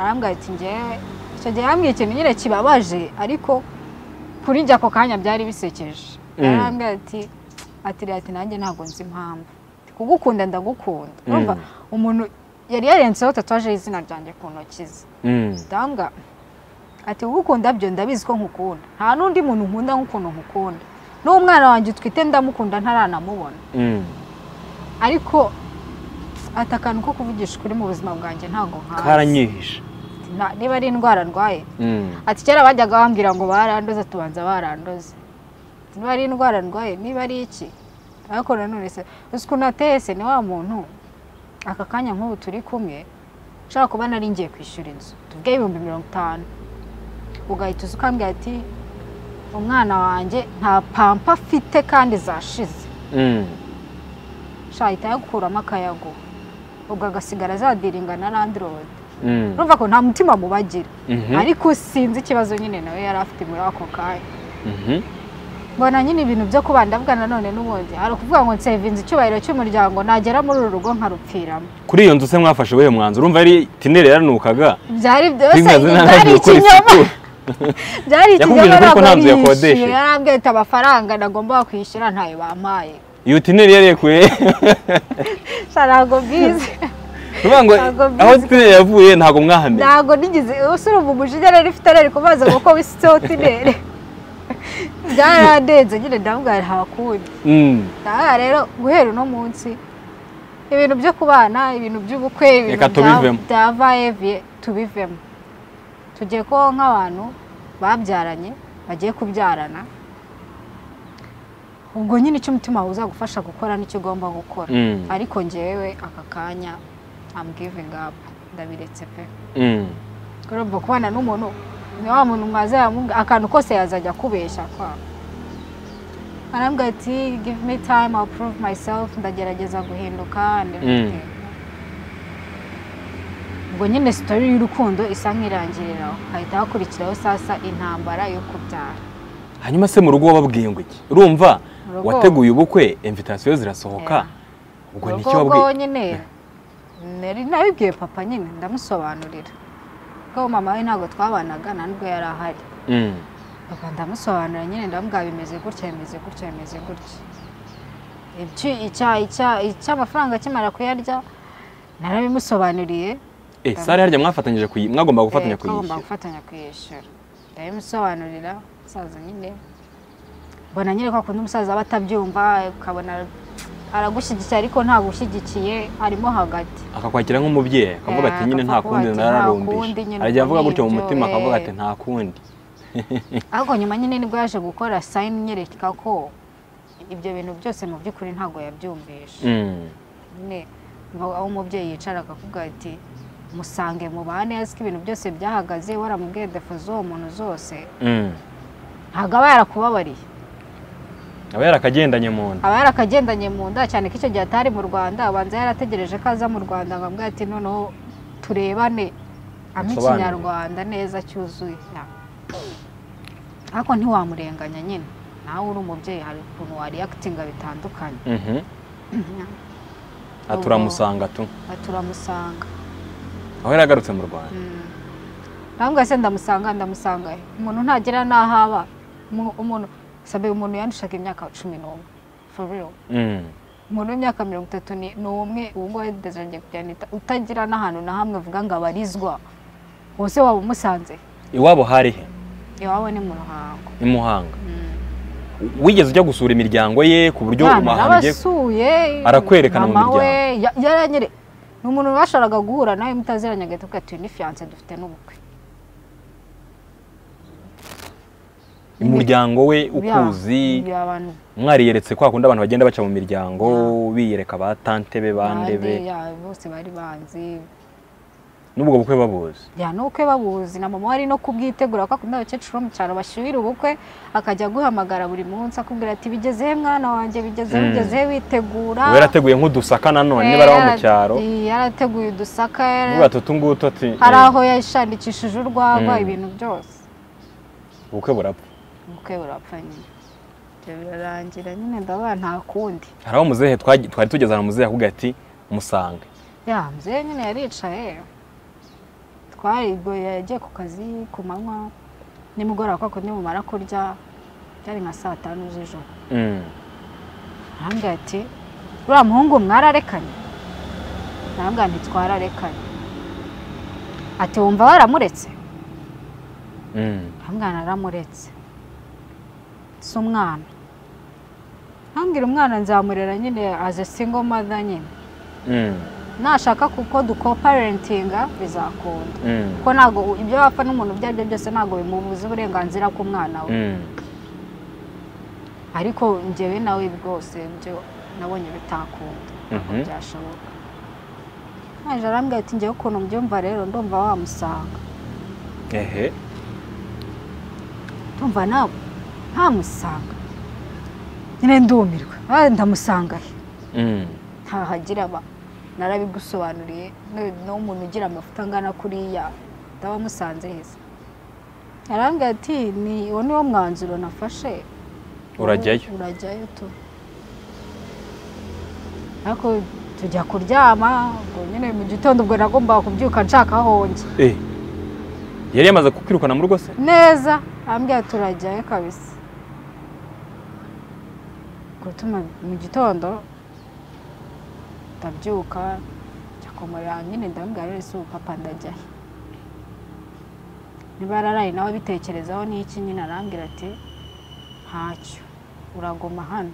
S1: arambwira ati ngewe icyo gihe arambwira ikintu nyine kibabaje ariko kuri njye ako kanya byari bisekeje
S2: Mm.
S1: arambwira ati ati rero ati nanjye ntabwo nzi impamvu Ati, kugukunda ndagukunda urumva umuntu yari yarenzeho tatuwaje y'izina ryanjye ku ntoki ze
S2: Mm.
S1: danga ati ugukunda byo ndabizi ko nkukunda nta n'undi muntu nkunda nk'ukuntu nkukunda n'umwana wanjye utwite ndamukunda ntaranamubona
S2: Mm.
S1: ariko ati akantu ko kuvugisha ukuri mu buzima bwanjye ntabwo nkazi
S2: karanyihishe
S1: Na- niba ari indwara arwaye
S2: Mm.
S1: ati kera bajyaga bambwira ngo barandoze tubanza barandoze niba ari indwara arwaye niba ari iki ariko nanone se uzi ukuntu ateye se ni wa muntu aka kanya nk'ubu turi kumwe ushobora kuba nari ngiye kwishyura inzu tuvuge ibihumbi mirongo itanu ugahita uza ukambwira ati umwana wanjye nta pampa afite kandi zashize
S2: Mm.
S1: shahita yakuramo akayago ubwo agasigara zadiringa na landirodi
S2: Mm.
S1: urumva ko nta mutima mubagira
S2: Mhm.
S1: ariko sinzi ikibazo nyine nawe yari afite muri ako kanya
S2: Mhm.
S1: mbona nyine ibintu byo kuba ndabwa nanone n'ubundi hari ukuvuga ngo nsevinze icyubahiro cy'umuryango nagera muri uru rugo nkarupfiramo
S2: kuri iyo nzu se mwafashe ubuhe mwanzuro urumva yari tineri yaranukaga
S1: byari byose
S2: Rimwe azi nta
S1: byari
S2: ntacyo gukora
S1: ikinyoma
S2: isuku.
S1: byari
S2: Yakubwije
S1: ikinyoma
S2: ukuri ko nta nzu
S1: ntabwo
S2: yakodesheje.
S1: yishyuye yarambwiye ati amafaranga nagomba kwishyura ntayo bampaye
S2: iyo tineri yarekuye
S1: sha ntabwo bwize
S2: Uvuga ngo
S1: Ntabwo mbizi.
S2: aho tineri yavuye ntabwo mwahamenye
S1: ntabwo nigeze ubu urumva umujinya rero ifite ariko kubaza ngo ko wisiseho tineri byaradenze nyine ndabwira nta kundi
S2: Mm.
S1: aha rero guhera uno munsi ibintu byo kubana ibintu by'ubukwe ibintu
S2: Reka tubivemo.
S1: bya vayeviye tubivemo tugiye kubaho nk'abantu babyaranye bagiye kubyarana ubwo nyine icyo umutima wawe uzagufasha gukora nicyo ugomba gukora
S2: Mm.
S1: ariko ngewe aka kanya amwivinga ndabiretse pe
S2: Mm.
S1: urumva kubana n'umuntu ni wa muntu mwaza akantu kose yazajya akubeshya kwa arambwira ati give me time I'll prove myself ndagerageza guhinduka and everything." ubwo nyine sitori y'urukundo isa nk'irangiriraho hahita hakurikiraho sasa intambara yo kubyara
S2: hanyuma se mu rugo wababwiye ngo iki urumva
S1: Mu rugo.
S2: wateguye ubukwe invitasiyo zirasohoka ubwo ni
S1: ubwo
S2: iki
S1: ngubwo
S2: wabwiye
S1: nyine nari nabibwiye papa nyine ndamusobanurira kuko mama we ntabwo twabanaga nta nubwo yari ahari
S2: Mm.
S1: papa ndamusobanurira nyine ndamubwira bimeze gutya bimeze gutya bimeze gutya Ibyo- icya- icya- icy'amafaranga akimara kuyarya narabimusobanuriye
S2: eh sare harya mwafatanyije kuyi mwagomba gufatanya
S1: eh, twagomba
S2: kuyishyura
S1: gufatanya kuyishyura ndabimusobanurira umusaza nyine mbona nyine ko akunda umusaza aba atabyumva ukabona aragushyigikiye ariko ntagushyigikiye arimo hagati
S2: akakwakira nk'umubyeyi akavuga ati
S1: Eh,
S2: nyine nta
S1: akavuga
S2: kundi
S1: ati, nta kundi
S2: nararumbije
S1: nyine
S2: arajya avuga gutyo mu
S1: uko
S2: mutima
S1: nibyo,
S2: akavuga
S1: eh.
S2: ati nta kundi
S1: ariko nyuma nyine nibwo yaje gukora sayini inyereka ko ibyo bintu byose mu by'ukuri ntabwo yabyumvishe
S2: Mm.
S1: nyine mva- aho umubyeyi yicara akavuga ati musange mubane azi ko ibintu byose byahagaze waramubwiye defo z'uwo muntu zose
S2: Mm.
S1: ntabwo aba yarakubabariye
S2: aba yarakagendanye mu nda
S1: aba yarakagendanye mu nda cyane ko icyo gihe atari mu rwanda abanza yarategereje ko aza mu rwanda ngo ambwira ati noneho turebane ampa
S2: Musobanurire.
S1: ikinyarwanda neza cyuzuye Ya. ariko ntiwamurenganya nyine nawe uri umubyeyi hari ukuntu wariyakitinga bitandukanye
S2: Mhm.
S1: Ubwo-
S2: aturamusanga tu
S1: Aha turamusanga
S2: aho yari agarutse mu rwanda
S1: ntabwo se ndamusanga ndamusanga he? umuntu ntagera n'aho aba Umu- umuntu sabe umuntu yandushaga imyaka cumi n'umwe for real
S2: Mm.
S1: umuntu w'imyaka mirongo itatu ni ni umwe ubu ngubu yadezangiye kujyanita utagira n'ahantu na hamwe avuga ngo abarizwa wose waba umusanze
S2: iwabo hari he
S1: iwawe ni mu ruhango
S2: i muhanga wigeze ujya gusura imiryango ye ku buryo
S1: Mwana
S2: ahantu ugiye
S1: narabasuye
S2: Arakwerekana mu
S1: mama we ya- yaranyere ni umuntu bashoboraga guhura nawe mutaziranye agahita avuga ati "Uyu ni fiyanse dufite n'ubukwe
S2: umuryango we
S1: Ya,
S2: ukuzi
S1: ya abantu
S2: mwariyeretse kwa kundi abantu bagenda baca mu miryango biyereka ba tante be ba
S1: bande
S2: ndebe
S1: ya bose bari banzi
S2: n'ubwo bukwe babuzi
S1: ya n'ubukwe babuzi na mama wari no kubwitegura ko akunda abakecuru bo mu cyaro bashyuhira ubukwe akajya aguhamagara buri munsi akubwira ati bigezehe mwana wanjye bigezehe
S2: Mm.
S1: bigezehe witegura
S2: uba yarateguye nk'udusaka nanone niba ari abo mu cyaro
S1: Eh, yarateguye udusaka
S2: uvuga ati utu ngutu ati
S1: hari
S2: eh,
S1: aho yashandikishije urwagwa
S2: Mm.
S1: ibintu byose
S2: ubukwe burapfa
S1: ubukwe burapfa nyine Ibyo birarangira nyine ndabona nta kundi
S2: hari aho muzehe twagi- twari tugeze ahantu muzehe akubwira ati musange
S1: ya mzee nyine yaricaye twarigoye yagiye ku kazi ku manywa nimugoroba kwa kundi mumara kurya byari nka saa tanu z'ijoro
S2: Mm.
S1: arambwira ati uriya muhungu mwararekanye arambwira ntitwararekanye ati wumva waramuretse
S2: Mm.
S1: arambwira naramuretse si umwana arambwira umwana nzamurera nyine aze single mother nyine
S2: Mm.
S1: nashaka kuko dukoparentinga bizakunda
S2: Mm.
S1: kuko ntabwo ibyo wapfa n'umuntu ibyo ari byo byose ntabwo bimubuza uburenganzira ku mwana we
S2: Mm.
S1: ariko njyewe nawe bwose ibyo nabonye bitakunda ntabwo
S2: Mhm.
S1: byashoboka naje arambwira ati njyewe ukuntu mbyumva rero ndumva wamusanga
S2: ehe
S1: ndumva nawe ntamusanga nyine ndumirwa Ah, ndamusanga he
S2: Mm.
S1: ntahagira aba narabigusobanuriye n'u- n'umuntu ugira amafuta angana kuriya ndaba musanze heza arambwira ati ni uwo ni wo mwanzuro nafashe
S2: urajyayo
S1: urajyayo tu ariko tujya kuryama ubwo nyine mu gitondo ubwo nagombaga kubyuka nshaka aho njya
S2: Eh. yari yamaze kukwirukana mu rugo se
S1: neza arambwira turajyayo kabisa gutuma mu gitondo ndabyuka njya kumurira nyine ndamubwira rero si papa ndajya he niba yararaye nawe abitekerezaho n'iki nyine arambwira ati ntacyo uraguma hano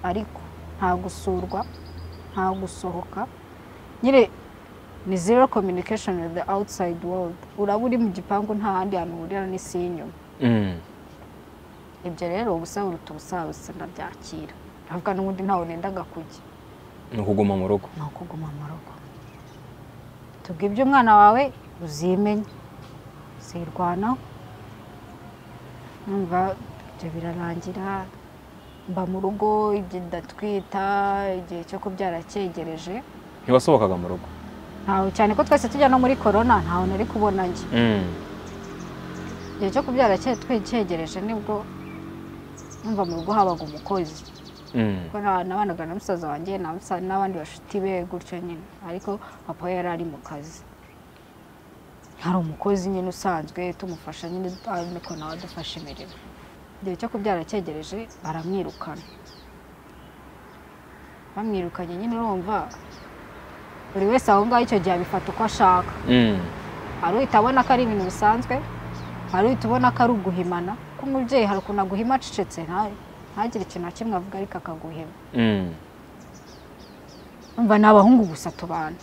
S1: ariko nta gusurwa nta gusohoka nyine ni zero communication with the outside world uraba uri mu gipangu nta handi hantu uhurira n'isi y'inyuma
S2: Mm.
S1: ibyo rero ubusa buruta ubusa busa ndabyakira ndavuga n'ubundi ntawe nendaga kujya
S2: ni ukuguma mu rugo
S1: ni ukuguma mu rugo tubwo ibyo umwana wawe uzimenya uzirwanaho numva ibyo birarangira mba mu rugo ibyo ndatwita igihe cyo kubyara cyegereje
S2: ntiwasohokaga mu rugo
S1: ntawe cyane ko twese tujya no muri korona ntawe nari kubona njye
S2: Mm.
S1: igihe cyo kubyara cye- twe- cyegereje nibwo numva mu rugo habaga umukozi
S2: Mm.
S1: kuko na- nabanaga na musaza wanjye na musa- n'abandi bashuti be gutyo nyine ariko papa we yari ari mu kazi hari umukozi nyine usanzwe tumufasha nyine ariko nawe adufasha imirimo igihe cyo kubyara cyegereje baramwirukana bamwirukanye nyine urumva buri wese aho ngaho icyo gihe abifata uko ashaka
S2: Mm.
S1: hari uhita abona ko ari ibintu bisanzwe hari uhita ubona ko ari uguhimana ko umubyeyi hari ukuntu aguhima acecetse nta- ntagire ikintu na kimwe avuga ariko akaguhima
S2: Mm.
S1: umva ni abahungu gusa tubana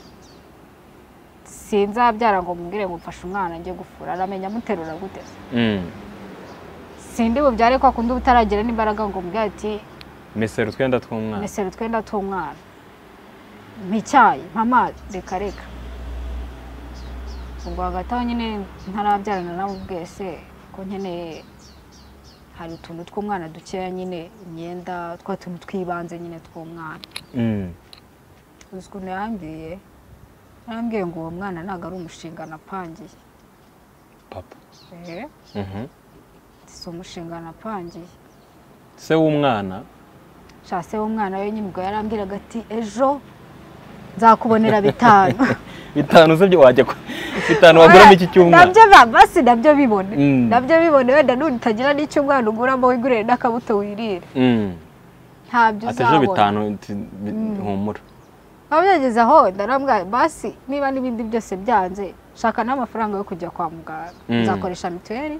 S1: sinzabyara ngo mubwire ngo mfashe umwana njye gufura aramenya amuterura gute
S2: Mm.
S1: sindi bubyare ko akunda ubutaragira n'imbaraga ngo mubwire ati
S2: mesero utwenda tw'umwana
S1: mesero twenda tw'umwana mpa icyayi mpa amazi reka reka ubwo hagati aho nyine ntarabyarana nabo bwese ko nkeneye hari utuntu tw'umwana dukeya nyine imyenda twa tuntu tw'ibanze nyine tw'umwana
S2: Mm.
S1: uzi ukuntu yambwiye yambwiye ngo uwo mwana ntabwo ari umushinga napangiye
S2: papa
S1: Eh,
S2: Mhm.
S1: si umushinga napangiye
S2: se w'umwana
S1: nshase w'umwana we nyine ubwo yarambwiraga ati ejo nzakubonera bitanu
S2: bitanu se byo wajya ku- bitanu waguramo iki cy'umwana
S1: nabyo ba- basi nabyo bibone
S2: Mm.
S1: nabyo bibone wenda n'ubu utagira n'icyo umwana uguramo wigurire n'akabuto wirire
S2: Mm.
S1: ntabyo
S2: ati ejo
S1: uzabona
S2: bitanu nti- bi- humura
S1: biba byageze aho ndarambwira basi niba n'ibindi byose byanze shaka n'amafaranga yo kujya kwa muganga
S2: Mm.
S1: nzakoresha mituweli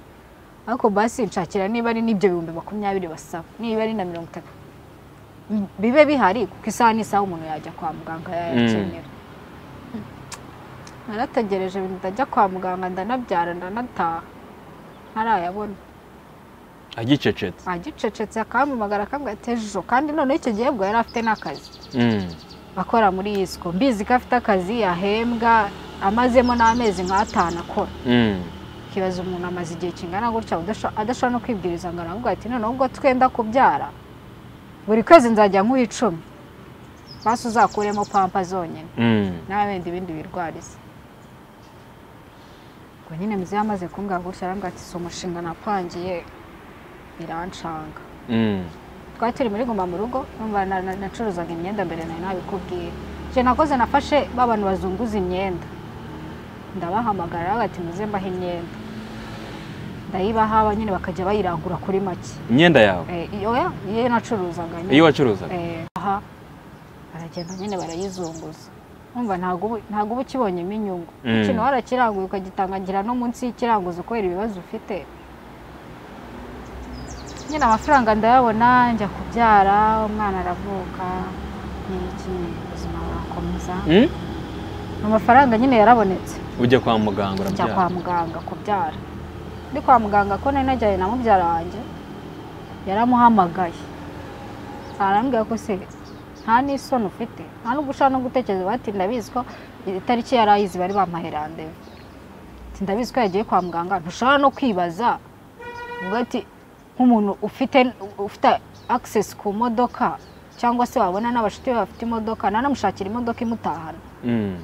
S1: ariko basi nshakira niba ari n'ibyo bihumbi makumyabiri basaba niba ari na mirongo itatu M- bibe bihari kuko isaha n'isaha umuntu yajya kwa muganga yayakenera narategereje ibintu ndajya kwa muganga ndanabyara ndanataha ntarayabona
S2: agicecetse
S1: agicecetse akampamagara akambwira ati ejo kandi noneho icyo gihe bwo yari afite n'akazi
S2: Mm.
S1: akora muri yisiko mbizi ko afite akazi yahembwa amazemo n'amezi nk'atanu akora
S2: Mm.
S1: ukibaza umuntu amaze igihe kingana gutya udasho- adashobora no kwibwiriza ngo aravuga ati noneho ubwo twenda kubyara buri kwezi nzajya nkuha icumi basi uzakuremo pampa zonyine
S2: Mm.
S1: nawe wenda ibindi birwarize ubwo nyine muzeye amaze kumbwira gutya arambwira ati si umushinga napangiye birancanga
S2: Mm.
S1: twari turi muri guma mu rugo numva na- na- nacuruzaga imyenda mbere nawe nabikubwiye icyo nakoze nafashe ba bantu bazunguza imyenda ndabahamagara bagati muze mbaha imyenda ndayibaha aba nyine bakajya bayirangura kuri make
S2: imyenda yawe
S1: Eh, iyo ya- iyo nacuruzaga nyine.
S2: iyo wacuruzaga
S1: Eh, aha baragenda nyine barayizunguza umva ntabwo uba- ntabwo uba ukibonyemo inyungu
S2: Mm.
S1: ikintu warakiranguye ukagitangagira no munsi y'ikiranguzo kubera ibibazo ufite nyine amafaranga ndayabona njya kubyara umwana aravuka n'iki ubuzima burakomeza
S2: Mm?
S1: amafaranga nyine yarabonetse
S2: ujya kwa muganga
S1: njya kwa
S2: urabyara
S1: muganga kubyara ndi kwa muganga ko nari najyanye na mubyara wanjye yaramuhamagaye arambwira ko se nta n'isoni ufite nta n'ubwo ushobora no gutekereza bati ndabizi ko itariki yari ayizi bari bampaye randevu Ati, ndabizi ko yagiye kwa muganga ntushobora no kwibaza uvuga ati nk'umuntu ufite ufite access ku modoka cyangwa se wabona n'abashuti be bafite imodoka nanamushakira imodoka imutahana
S2: Mm.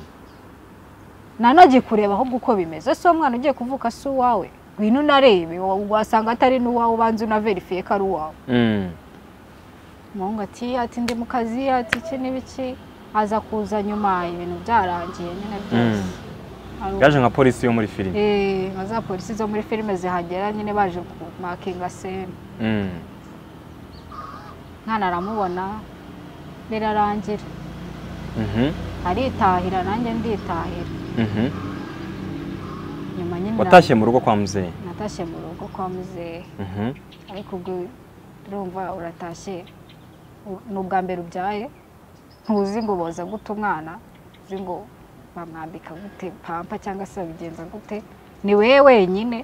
S1: nanagiye kureba ahubwo uko bimeze si umwana ugiye kuvuka si uwawe ngwino unarebe wa- wasanga atari n'uwawe ubanza unaverifiye ko ari uwawe
S2: Mm.
S1: umuhungu ati ati ndi mu kazi ati iki n'ibiki aza kuza nyuma ibintu byararangiye nyine byose
S2: Mm.
S1: Ari uko-
S2: yaje nka polisi yo muri filime
S1: Eh, nka za polisi zo muri filime zihagera nyine baje kumakinga sene
S2: Mm.
S1: mwana aramubona rirarangira
S2: Mhm.
S1: aritahira nanjye nditahira
S2: Mhm.
S1: nyuma nyine na-
S2: watashye mu rugo kwa muzehe
S1: natashye mu rugo kwa muzehe
S2: Mhm.
S1: ariko ubwo urumva uratashye u- ni ubwa mbere ubyaye ntuzi ngo boza gute umwana uzi ngo bamwambika gute pampa cyangwa se babigenza gute ni wewe wenyine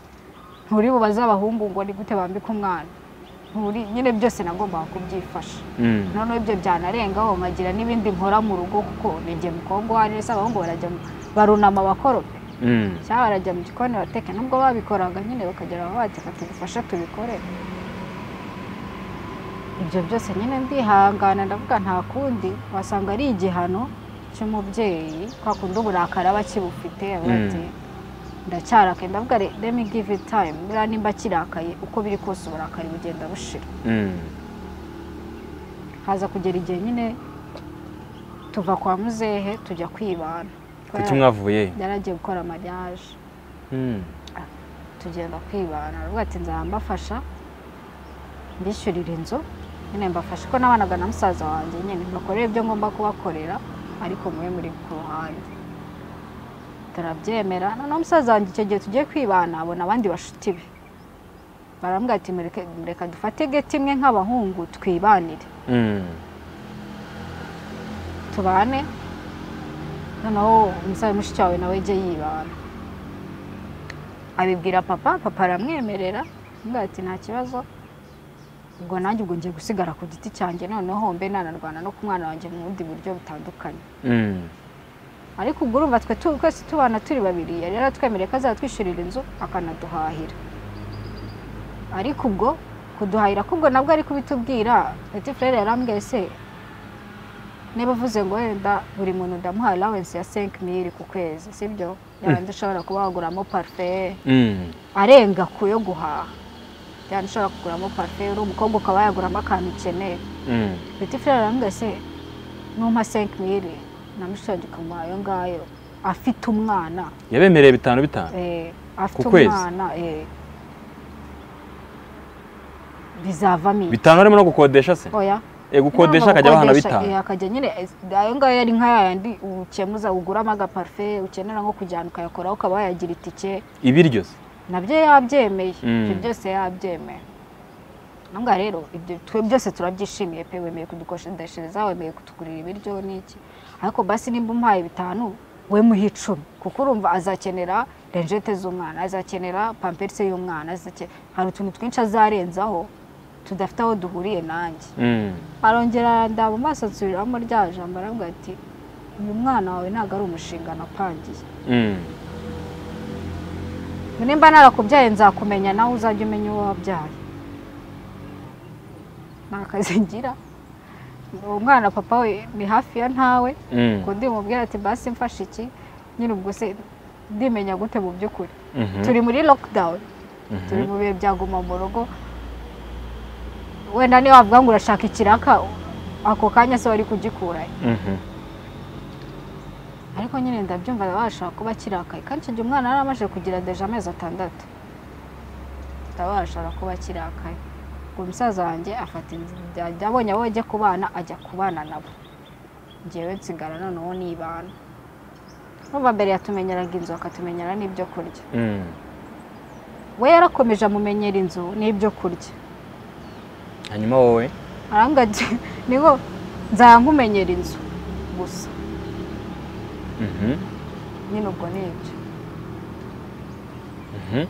S1: nturi bubaze abahungu ngo ni gute bambika umwana nturi nyine byose nagombaga kubyifasha
S2: Mm.
S1: noneho ibyo byanarengaho nkagira n'ibindi nkora mu rugo kuko ninjye mukobwa uwo ari wese abahungu barajya mu- barunama bakorope
S2: Mm.
S1: cyangwa barajya mu gikoni bateka nubwo babikoraga nyine bakagera aho bateka tugufashe tubikore ibyo byose nyine ndihangana ndavuga nta kundi wasanga ari igihano cy'umubyeyi kwa kundi uburakari aba akibufite aba
S2: Mm.
S1: ati ndacyarakaye ndavuga re- let me give it time buriya nimba kirakaye uko biri kose uburakari bugenda bushira
S2: Mm.
S1: haza kugera igihe nyine tuva kwa muzehe tujya kwibana
S2: kuki mwavuye
S1: yaragiye gukora mariage
S2: Mm.
S1: tugenda kwibana aravuga ati nzaba mbafasha mbishyurira inzu nyine mbafasha ko nabanaga na musaza wanjye nyine mbakorere ibyo ngomba kubakorera ariko mube muri ku ruhande turabyemera noneho musaza wanjye icyo gihe tugiye kwibana abona abandi bashuti be barambwira ati mureke mureka dufate geti imwe nk'abahungu twibanire
S2: Mm.
S1: tubane noneho umusaza mushiki wawe nawe ujye yibana abibwira papa papa aramwemerera aramubwira ati nta kibazo ubwo nanjye ubwo ngiye gusigara ku giti cyanjye noneho mbe nanarwana no ku mwana wanjye mu bundi buryo butandukanye
S2: Mm.
S1: ariko ubwo urumva twe tu- twese tubana turi babiri yari yaratwemereye ko azatwishyurira inzu akanaduhahira ariko ubwo kuduhahira kubwo nabwo ari kubitubwira ati frere yarambwiye se niba uvuze ngo wenda buri muntu ndamuha allowance ya 5000 ku kwezi sibyo yabanje ushobora kuba waguramo parfait
S2: Mm.
S1: arenga ku yo guhaha cyane ushobora kuguramo parfait uri umukobwa ukaba yaguramo akantu ukeneye
S2: Mm.
S1: Petit frere arambwira se numpa 5000 na mushongi kamuha ayo ngayo afite umwana
S2: yabemereye bitanu bitanu
S1: eh, afite
S2: Ku kwezi?
S1: umwana eh, bizavamo iki?
S2: bitanu harimo no gukodesha se
S1: oya
S2: e gukodesha akajya abahana
S1: Gukodesha, eh,
S2: bitanu
S1: akajya nyine eh, ayo ngayo yari nka yayandi ukemuza uguramo agaparfe ukenera nko kujyana ukayakoraho ukaba wayagira itike
S2: ibiryo se
S1: nabyo yabyemeye
S2: Mm.
S1: ibyo byose yabyemeye nanga rero ibyo twe byose turabyishimiye pe wemeye kudukodeshereza wemeye kutugurira ibiryo n'iki ariko basi nimba umpaye bitanu we muhe icumi kuko urumva azakenera renjete z'umwana azakenera pamperisi y'umwana azake- hari utuntu twinshi azarenzaho tudafite aho duhuriye nanjye
S2: Mm.
S1: arongera ndaba amaso nsubiramo rya jambo aravuga ati uyu mwana wawe ntabwo ari umushinga napangiye
S2: Mm.
S1: nimba narakubyaye nzakumenya nawe uzajya umenya uwo wabyaye ni akazi ngira uwo mwana papa we ni hafi ya ntawe
S2: Mm.
S1: ubwo ndimubwira ati basi mfashe iki nyine ubwo se ndimenya gute mu by'ukuri
S2: Mhm.
S1: turi muri lockdown
S2: Mhm.
S1: turi mu bihe bya guma mu rugo wenda niba wavuga ngo urashaka ikiraka ako kanya se wari kugikurayo
S2: Mhm.
S1: ariko nyine ndabyumva babasha kuba kirakaye kandi icyo gihe umwana yari amaze kugira deje amezi atandatu ndabashara kuba kirakaye ubwo umusaza wanjye afata inzira abonye abo ajya kubana ajya kubana nabo ngewe nsigara noneho nibana numva mbere yatumenyeraga inzu akatumenyera n'ibyo kurya
S2: Mm.
S1: we yarakomeje amumenyera inzu n'ibyo kurya
S2: hanyuma wowe
S1: arambwira ati niho nzankumenyera inzu gusa
S2: Mhm.
S1: nyine ubwo ni ibyo
S2: Mhm.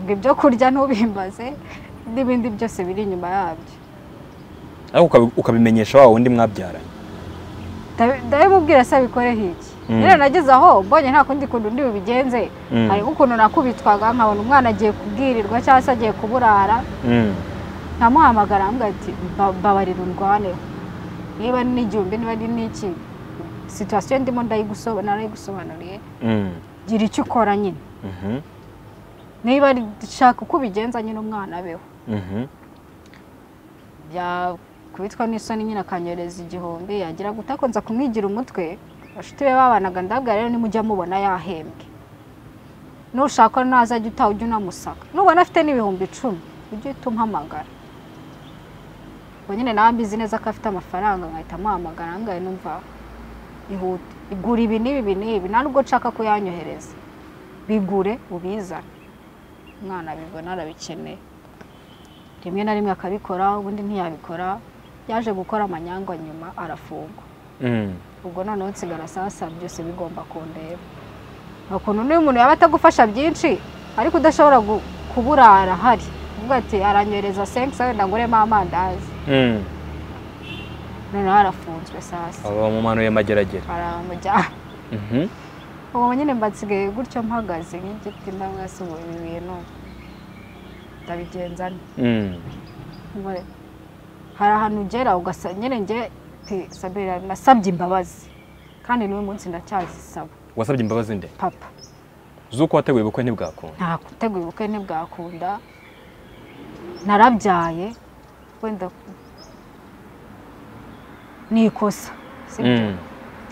S1: ngo ibyo kurya ntubimbaze n'ibindi byose biri inyuma yabyo
S2: ariko ukabi- ukabimenyesha wa wundi mwabyaranye
S1: Ndabi- ndabimubwira se abikoreho iki
S2: Mm.
S1: rero nageze aho mbonye nta kundi kuntu ndi bubigenze
S2: Mm.
S1: hari nk'ukuntu nakubitwaga nkabona umwana agiye kubwirirwa cyangwa se agiye kuburara
S2: Mm.
S1: nkamuhamagara ambwira ati "Mba- mbabarira undwaneho niba ni igihumbi niba ari n'iki situwasiyo ndimo ndayigusoba- narayigusobanuriye
S2: Mm.
S1: gira icyo ukora nyine
S2: Mhm.
S1: niba ari- shaka uko ubigenza nyine umwana abeho
S2: Mhm.
S1: yakubitwa n'isoni nyine akanyohereza igihumbi yagira guta akunza kumwigira umutwe abashuti be babanaga ndabwira rero nimujya mubona yahembwe nushaka nazajya utaha ujya unamusaka nubona afite n'ibihumbi icumi ujye uhita umuhamagara ubwo nyine nawe mbizi neza ko afite amafaranga nkahita amuhamagara ngahe numva ihute igura ibi n'ibi ibi n'ibi nta nubwo nshaka kuyanyohereza bigure ubizane umwana abibona arabikeneye rimwe na rimwe akabikora ubundi ntiyabikora yaje gukora amanyangwa nyuma arafungwa
S2: Mm.
S1: ubwo noneho nsigara sasa byose bigomba kundeba nta kuntu n'uyu muntu yaba atagufasha byinshi ariko udashobora gu- kuburara ahari uvuga ati aranyohereza senkisa wenda nguremo amandazi
S2: Mm.
S1: noneho arafunzwe sasa
S2: aba bamumanuye amageragere
S1: baramujyana
S2: Mhm.
S1: ubu nyine mba nsigaye gutyo mpagaze nk'igiti ndamwasubuye ibi bintu ndabigenza nte
S2: Mm.
S1: Ngo- hari ahantu ugera ugasa nyine njye pe sabera nasabye imbabazi kandi n'uyu munsi ndacyazisaba
S2: wasabye imbabazi nde
S1: papa
S2: z'uko wateguye ubukwe ntibwakunda
S1: nta gutegura ubukwe ntibwakunda narabyaye wenda ni ikosa sibyo
S2: Mm.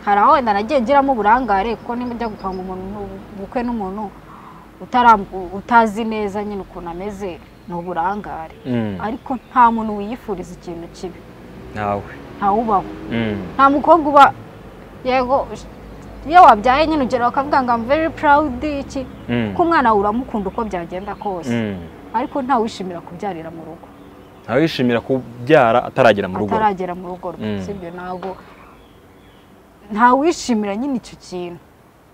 S1: hari aho wenda nagiye ngiramo uburangare kuko niba njya gupanga umuntu ubukwe n'umuntu utaram- utazi neza nyine ukuntu ameze ni uburangare
S2: Mm.
S1: ariko nta muntu wiyifuriza ikintu kibi
S2: nawe
S1: ntawubaho
S2: Mm.
S1: nta mukobwa uba yego iyo wabyaye nyine ugera bakavuga ngo I'm very proud iki
S2: Mm.
S1: kuko umwana wawe uramukunda uko byagenda kose
S2: Mm.
S1: ariko ntawishimira kubyarira mu rugo
S2: ntawishimira kubyara ataragera mu rugo
S1: ataragera mu rugo rwe
S2: Mm.
S1: sibyo ntabwo ntawishimira nyine icyo kintu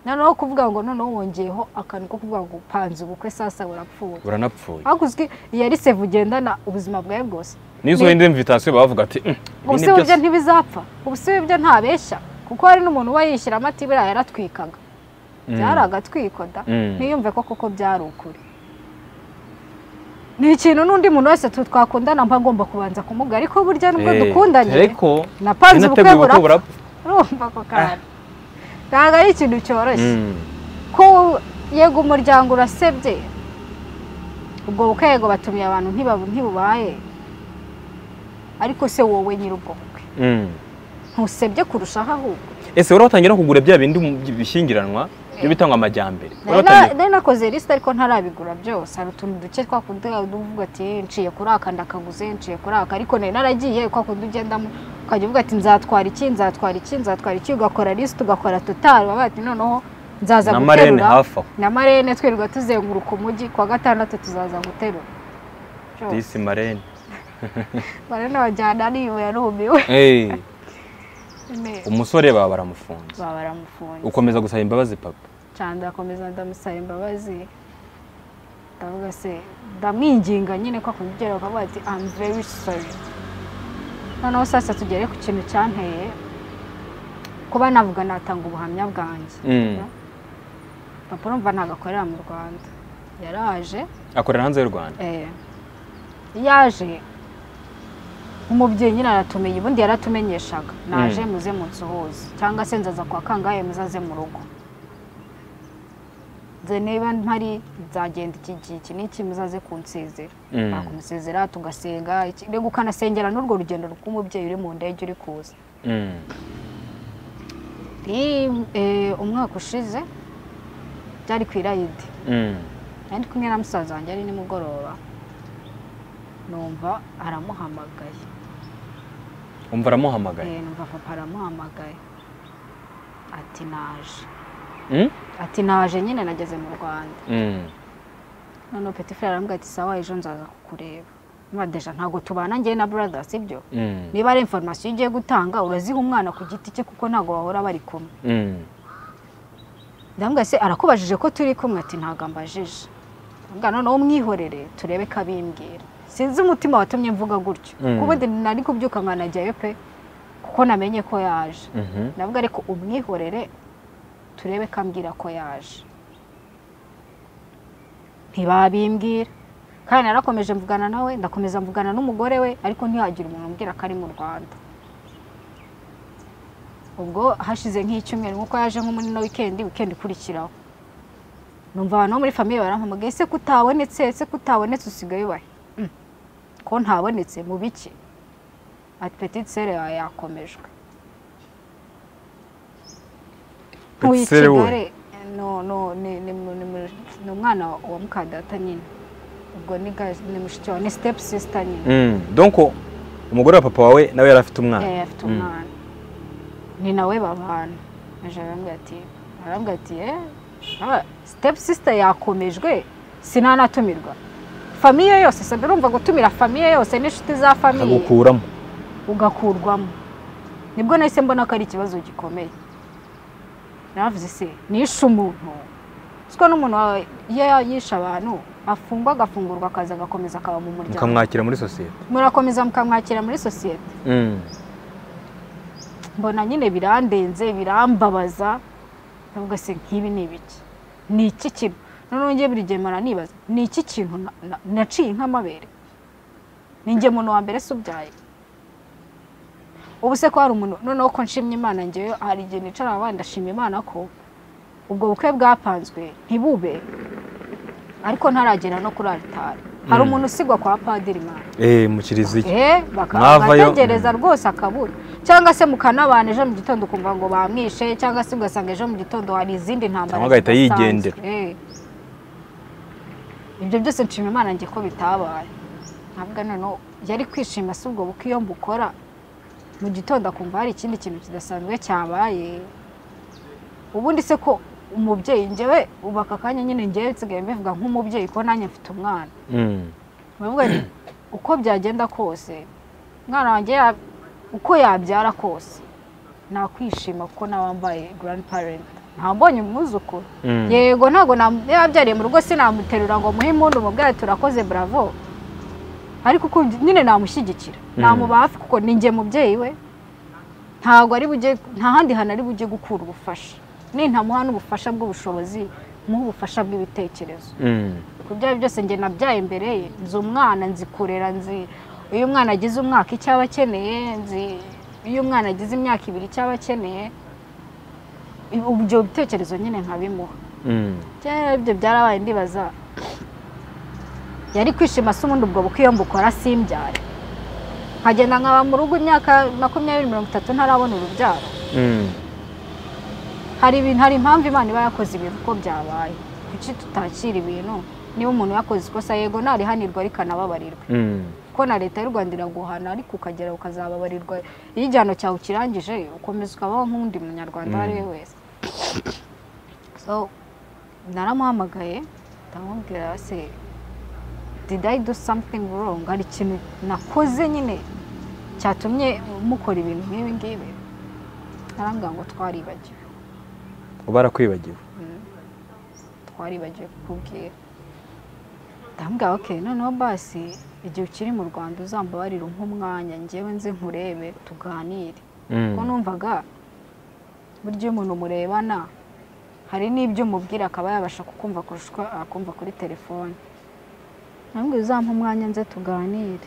S1: noneho kuvuga ngo noneho wongeyeho akantu ko kuvuga ngo upanze ubukwe sasa burapfuye
S2: buranapfuye
S1: ariko uzwi iyo ari sevu ugendana ubuzima bwawe bwose
S2: niyo usohoye indi mvitasiyo bavuga ati "Mm, ibi ni
S1: ubuse buryo
S2: byose."
S1: ntibizapfa ubuse buryo ntabeshya kuko hari n'umuntu uba yishyiramo ati biriya yaratwikaga
S2: Mm.
S1: byari agatwiko da
S2: Mm.
S1: ntiyumve ko koko byari ukuri ni ikintu n'undi muntu wese tu twakundana mba agomba kubanza kumuga ariko burya nubwo
S2: Eh,
S1: dukundanye
S2: ariko
S1: napanze ubukwe
S2: sinateguye
S1: burapfa
S2: ubukwe burapfa
S1: urumva ako kantu ntabwo ari ikintu cyoroshye
S2: Mm.
S1: ko yego umuryango urasebye ubwo bukwe yego batumiye abantu ntibabu- ntibubaye ariko se wowe nyiri ubwo bukwe
S2: Mm.
S1: ntusebye kurushaho ahubwo
S2: ese wari watangira no kugura bya bindi mu- bishyingiranwa byo bitangwa amajyambere
S1: nari
S2: Wari
S1: na-
S2: watangiye-
S1: nari nakoze lisite ariko ntarabigura byose hari utuntu duke twakundi uvuga ati nciye kuri aka ndakaguze nciye kuri aka ariko nari naragiye kwa kundi ugendamo ukajya uvuga ati nzatwara iki nzatwara iki nzatwara iki ugakora lisite ugakora totari baba bati noneho nzaza
S2: na marene
S1: guterura
S2: hafi aho
S1: na marene twirirwa tuzenguruka umujyi ku wa gatandatu tuzaza guterura Jo,
S2: disi marene
S1: marene wajyana niwe yarumiwe
S2: Eh,
S1: Ne.
S2: umusore baba baramufunze
S1: baba baramufunze
S2: ukomeza gusaba imbabazi papa
S1: cyane ndakomeza ndamusaba imbabazi ndavuga se ndamwinginga nyine ko akumubwira bakavuga ati I'm very sorry noneho sasa tugere ku kintu cyanteye kuba navuga natanga ubuhamya bwanjye
S2: Mm.
S1: papa urumva ntabwo akorera mu rwanda yaraje
S2: akorera hanze y'u rwanda
S1: eh, yaje umubyeyi nyine aratumenye ubundi yaratumenyeshaga naje muze munsuhuze cyangwa se nzaza kwa kangahe muzaze mu rugo nze niba mpari nzagenda iki gihe iki n'iki muzaze kunsezera
S2: Mm.
S1: bakumusezera tugasenga iki- mbega ukanasengera n'urwo rugendo rw'umubyeyi uri mu ndege uri kuza
S2: Mm.
S1: Ni, eh, umwaka ushize byari ku irayidi
S2: Mm.
S1: nari kumwe na musaza wanjye ari nimugoroba numva aramuhamagaye
S2: umva aramuhamagaye
S1: Eh, numva papa aramuhamagaye ati naje
S2: Mm?
S1: ati naje nyine nageze mu rwanda
S2: Mm.
S1: noneho peti fere arambwira ati sawa ejo nzaza kukureba madeja ntabwo tubana njyewe na brother sibyo
S2: Mm.
S1: niba ari information ugiye gutanga uraziha umwana ku giti cye kuko ntabwo bahora bari kumwe
S2: Mm.
S1: ndambwira se arakubajije ko turi kumwe ati ntabwo ambajije ndambwira noneho umwihorere turebe ko abimbwira sinzi umutima watumye mvuga gutyo
S2: Mm.
S1: kuko ubundi nari kubyuka nkanajyayo pe kuko namenye ko yaje
S2: Mhm.
S1: ndavuga ariko umwihorere turebe ko ambwira ko yaje ntibabimbwira kandi narakomeje mvugana nawe ndakomeza mvugana n'umugore we ariko ntihagire umuntu umbwira ko ari mu rwanda ubwo hashize nk'icyumweru nk'uko yaje nko muri no wikendi wikendi ikurikiraho numva abantu bo muri famiye barampamagaye ese kutabonetse ese kutabonetse usigaye ubahe Mm. ko ntabonetse mu biki ati petite sere yawe yakomejwe
S2: Petite sœur we.
S1: Kigali no no ni ni mu- ni mu- ni umwana wa mukadata nyine ubwo ni ga- ni mushiki wawe ni step sister nyine
S2: Mm. donc umugore wa papa wawe nawe yari afite umwana
S1: Eh, afite
S2: Mm.
S1: umwana ni nawe babana aje arambwira ati arambwira ati eh ah, step sister yakomejwe sinanatumirwa famiye yose sabe urumva gutumira famiye yose n'inshuti za famiye
S2: akagukuramo
S1: ugakurwamo nibwo nahise mbona ko ari ikibazo gikomeye navuze se nishe umuntu siko n'umuntu wawe iyo yishe abantu afungwa agafungurwa akaza agakomeza akaba mu muryango
S2: mukamwakira muri sosiyete
S1: murakomeza mukamwakira muri sosiyete
S2: Mm.
S1: mbona nyine birandenze birambabaza navuga se nk'ibi ni ibiki ni iki kintu noneho njye buri gihe mpora nibaza ni iki kintu na- na- naciye nk'amabere ni njye muntu wa mbere se ubyaye ubu se ko hari umuntu noneho ko nshimye imana ngewe hari igihe nicara abandi ndashima imana ko ubwo bukwe bwapanzwe ntibube ariko ntaragera no kuri aritari hari
S2: Mm.
S1: umuntu usigwa kwa padiri mwana
S2: Eh, mu kiliziya
S1: Eh,
S2: Mwavayo-
S1: bakabategereza rwose akabura cyangwa se mukanabana ejo mu gitondo ukumva ngo bamwishe cyangwa se ugasanga ejo mu gitondo hari izindi ntambara
S2: Cyangwa agahita
S1: zidasanzwe.
S2: yigendera.
S1: Eh. ibyo byose nshima imana njye ko bitabaye ntabwo noneho yari kwishima si ubwo buko iyo mbukora mu gitondo akumva hari ikindi kintu kidasanzwe cyabaye ubundi se ko umubyeyi njyewe ubu aka kanya nyine njyewe nsigaye mbivuga nk'umubyeyi ko nanjye mfite umwana
S2: Mm.
S1: baravuga nti uko byagenda kose umwana wanjye ya- uko yabyara kose nakwishima kuko nawe wambaye grandparent ntambonye umwuzukuru
S2: Mm.
S1: yego ntabwo nam- yabyariye mu rugo sinamuterura ngo muhe impundu mubwire turakoze bravo ariko uko ndi- nyine namushyigikira namuba hafi kuko ni njye mubyeyi we ntabwo ari bujye nta handi hantu ari bujye gukura ubufasha nintamuha n'ubufasha bw'ubushobozi muhe ubufasha bw'ibitekerezo
S2: Mm.
S1: ku byayo byose njye nabyaye imbere ye nzi umwana nzi kurera nzi iyo umwana agize umwaka icyo aba akeneye nzi iyo umwana agize imyaka ibiri icyo aba akeneye I- ibyo bitekerezo nyine nkabimuha
S2: Mm.
S1: cyangwa ibyo byarabaye ndibaza yari kwishima se ubundi ubwo bukwiye mbukora simbyare nkagenda nkaba mu rugo imyaka makumyabiri mirongo itatu ntarabona urubyaro
S2: Mm.
S1: hari ibintu hari impamvu imana iba yakoze ibintu uko byabaye kuki tutakira ibintu niba umuntu yakoze ikosa yego narihanirwa ariko anababarirwe
S2: Mm.
S1: kuko na leta y'u rwanda iraguhana ariko ukagera ukazababarirwa iyo igihano cyawe ukirangije ukomeza ukabaho nk'undi munyarwanda uwo ari we wese so naramuhamagaye ndamubwira se did I do something wrong hari ikintu nakoze nyine cyatumye mukora ibintu nk'ibi ngibi arambwira ngo twaribagiwe
S2: uba arakwibagiwe
S1: twaribagiwe kukubwira ndambwira ok noneho basi igihe ukiri mu rwanda uzambabarire umpe umwanya ngewe nze nkurebe tuganire
S2: Mm.
S1: kuko numvaga burya iyo umuntu murebana hari n'ibyo umubwira akaba yabasha kukumva kurusha uko akumva kuri telefone ntabwo uzampa umwanya nze tuganire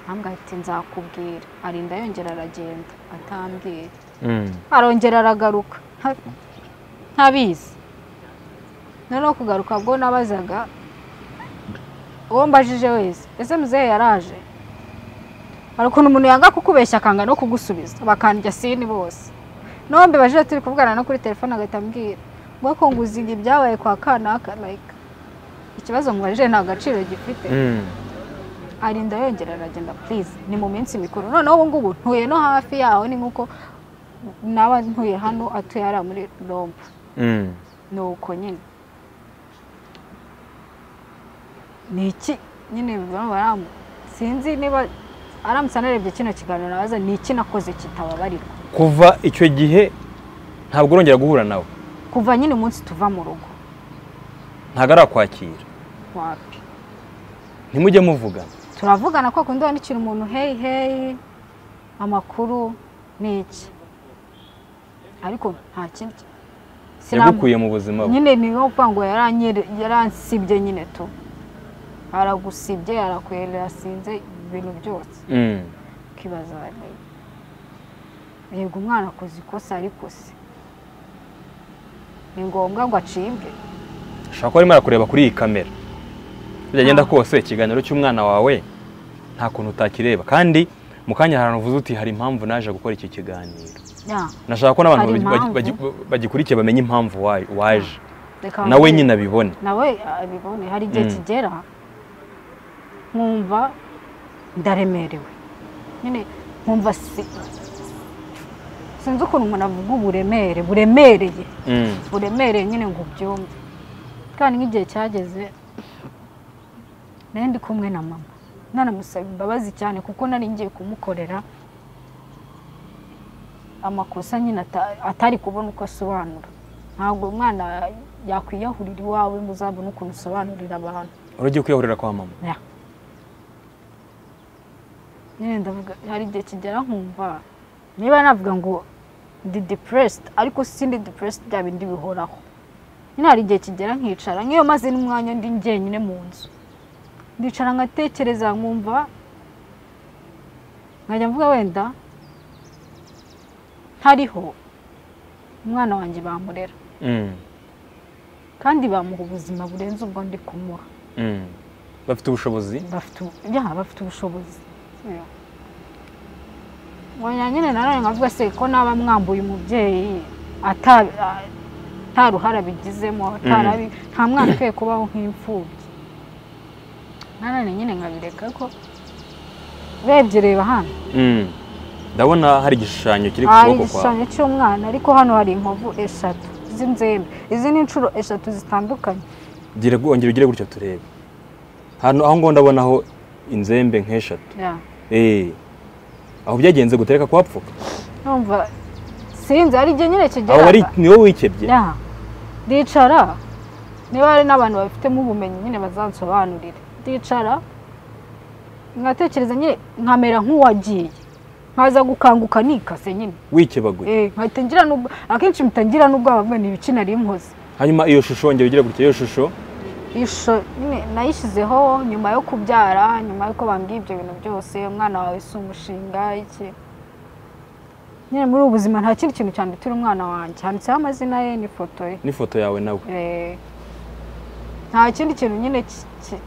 S1: ntabwo ati nzakubwira arinda yongera aragenda atambwira
S2: Mm.
S1: arongera aragaruka nta- ntabizi noneho kugaruka bwo nabazaga uwo mbajije wese ese muzehe yaraje hari ukuntu umuntu yanga kukubeshya akanga no kugusubiza bakandya sini bose n'uwo mbibajije turi kuvugana no kuri telefone agahita ambwira ngo ko nguziga ibyabaye kwa kanaka like ikibazo mubajije nta gaciro gifite
S2: Mm.
S1: arinda yongera aragenda purize ni mu minsi mikuru noneho ubu ngubu ntuye no hafi yaho ni nk'uko naba ntuye hano atuye hariya muri rompu
S2: Mm.
S1: ni uko nyine ni iki nyine baramu sinzi niba aramutse anarebye kino kiganiro nabaza ni iki nakoze kitababarirwa
S2: kuva icyo gihe ntabwo urongera guhura nawe
S1: kuva nyine umunsi tuva mu rugo
S2: ntabwo arakwakira
S1: wapi
S2: ntimujye muvuga
S1: turavugana ko kundi wandikira umuntu heyi heyi amakuru ni iki ariko nta kindi
S2: yagukuye mu buzima bwe
S1: nyine ni nko kuvuga ngo yaranyere- yaransibye nyine tu aragusibye arasinze ibintu byose
S2: Mm.
S1: ukibaza wari yego umwana akoze ikosa ariko se ni ngombwa ngo acibwe
S2: ushobora kuba arimo arakureba kuri iyi kamera byagenda kose ikiganiro cy'umwana wawe nta kuntu utakireba kandi mu kanya ahantu uvuze uti hari impamvu naje gukora iki kiganiro
S1: Ya,
S2: nashaka ko n'abantu
S1: Hari
S2: bagi- bagi-
S1: impamvu.
S2: bagi- bagikurikiye bamenye impamvu wa- waje
S1: reka
S2: nawe
S1: mbwire.
S2: nyine abibone
S1: nawe abibone hari igihe
S2: Mm.
S1: kigera nkumva ndaremerewe nyine nkumva si sinzi ukuntu umuntu avuga uburemere buremereye
S2: Mm.
S1: buremereye nyine ngo ubyumve kandi nk'igihe cyageze nari ndi kumwe na mama nanamusaba imbabazi cyane kuko nari ngiye kumukorera amakosa nyine ata- atari kubona uko asobanura ntabwo umwana yakwiyahurira iwawe ngo uzabone ukuntu usobanurira abantu
S2: wari ugiye kwiyahurira kwa mama
S1: Ya. nyine ndavuga hari igihe kigera nkumva niba navuga ngo ndi depressed ariko sindi depressed bya bindi bihoraho nyine hari igihe kigera nkicara nk'iyo maze n'umwanya ndi njyenyine mu nzu ndicara nkatekereza nkumva nkajya mvuga wenda ntariho umwana wanjye bamurera
S2: Mm.
S1: kandi bamuha ubuzima burenze ubwo ndi kumuha
S2: Mm. bafite ubushobozi
S1: bafite ubu- ya bafite ubushobozi wongera nyine nanone nkavuga se ko naba mwambuye umubyeyi ata- a- nta ruhare abigizemo atarabi nta mwana ukwiye kubaho nk'imfubyi nanone nyine nkabireka ko urebye reba hano
S2: Mm. ndabona hari igishushanyo kiri ku
S1: hari
S2: kuboko kwawe
S1: igishushanyo cy'umwana ariko hano hari inkovu eshatu z'inzembe izi ni inshuro eshatu zitandukanye
S2: Gira- wongera ugire gutyo turebe hano aho ngaho ndabonaho inzembe nk'eshatu
S1: Ya.
S2: Eh. aho byagenze gutereka kwa pfuka
S1: numva sinzi hari igihe nyine kigera
S2: aho wari ni wowe wikebye
S1: Ya. ndicara niba hari n'abantu babifitemo ubumenyi nyine bazansobanurire ndicara nkatekereza nyine nkamera nk'uwagiye nkaza gukanguka nikase nyine
S2: wikebaguye
S1: Eh, nkahita ngira n'ubwo akenshi mpita ngira n'ubwoba bwe ni ibiki nari nkoze
S2: hanyuma iyo shusho wongera ugire gutya iyo shusho
S1: Ishusho nyine nayishyizeho nyuma yo kubyara nyuma y'uko bambwiye ibyo bintu byose umwana wawe si umushinga iki nyine muri ubu buzima nta kindi kintu cyane turi umwana wanjye handitseho amazina ye n'ifoto ye
S2: n'ifoto yawe nawe
S1: Eh, nta kindi kintu nyine ki- ki-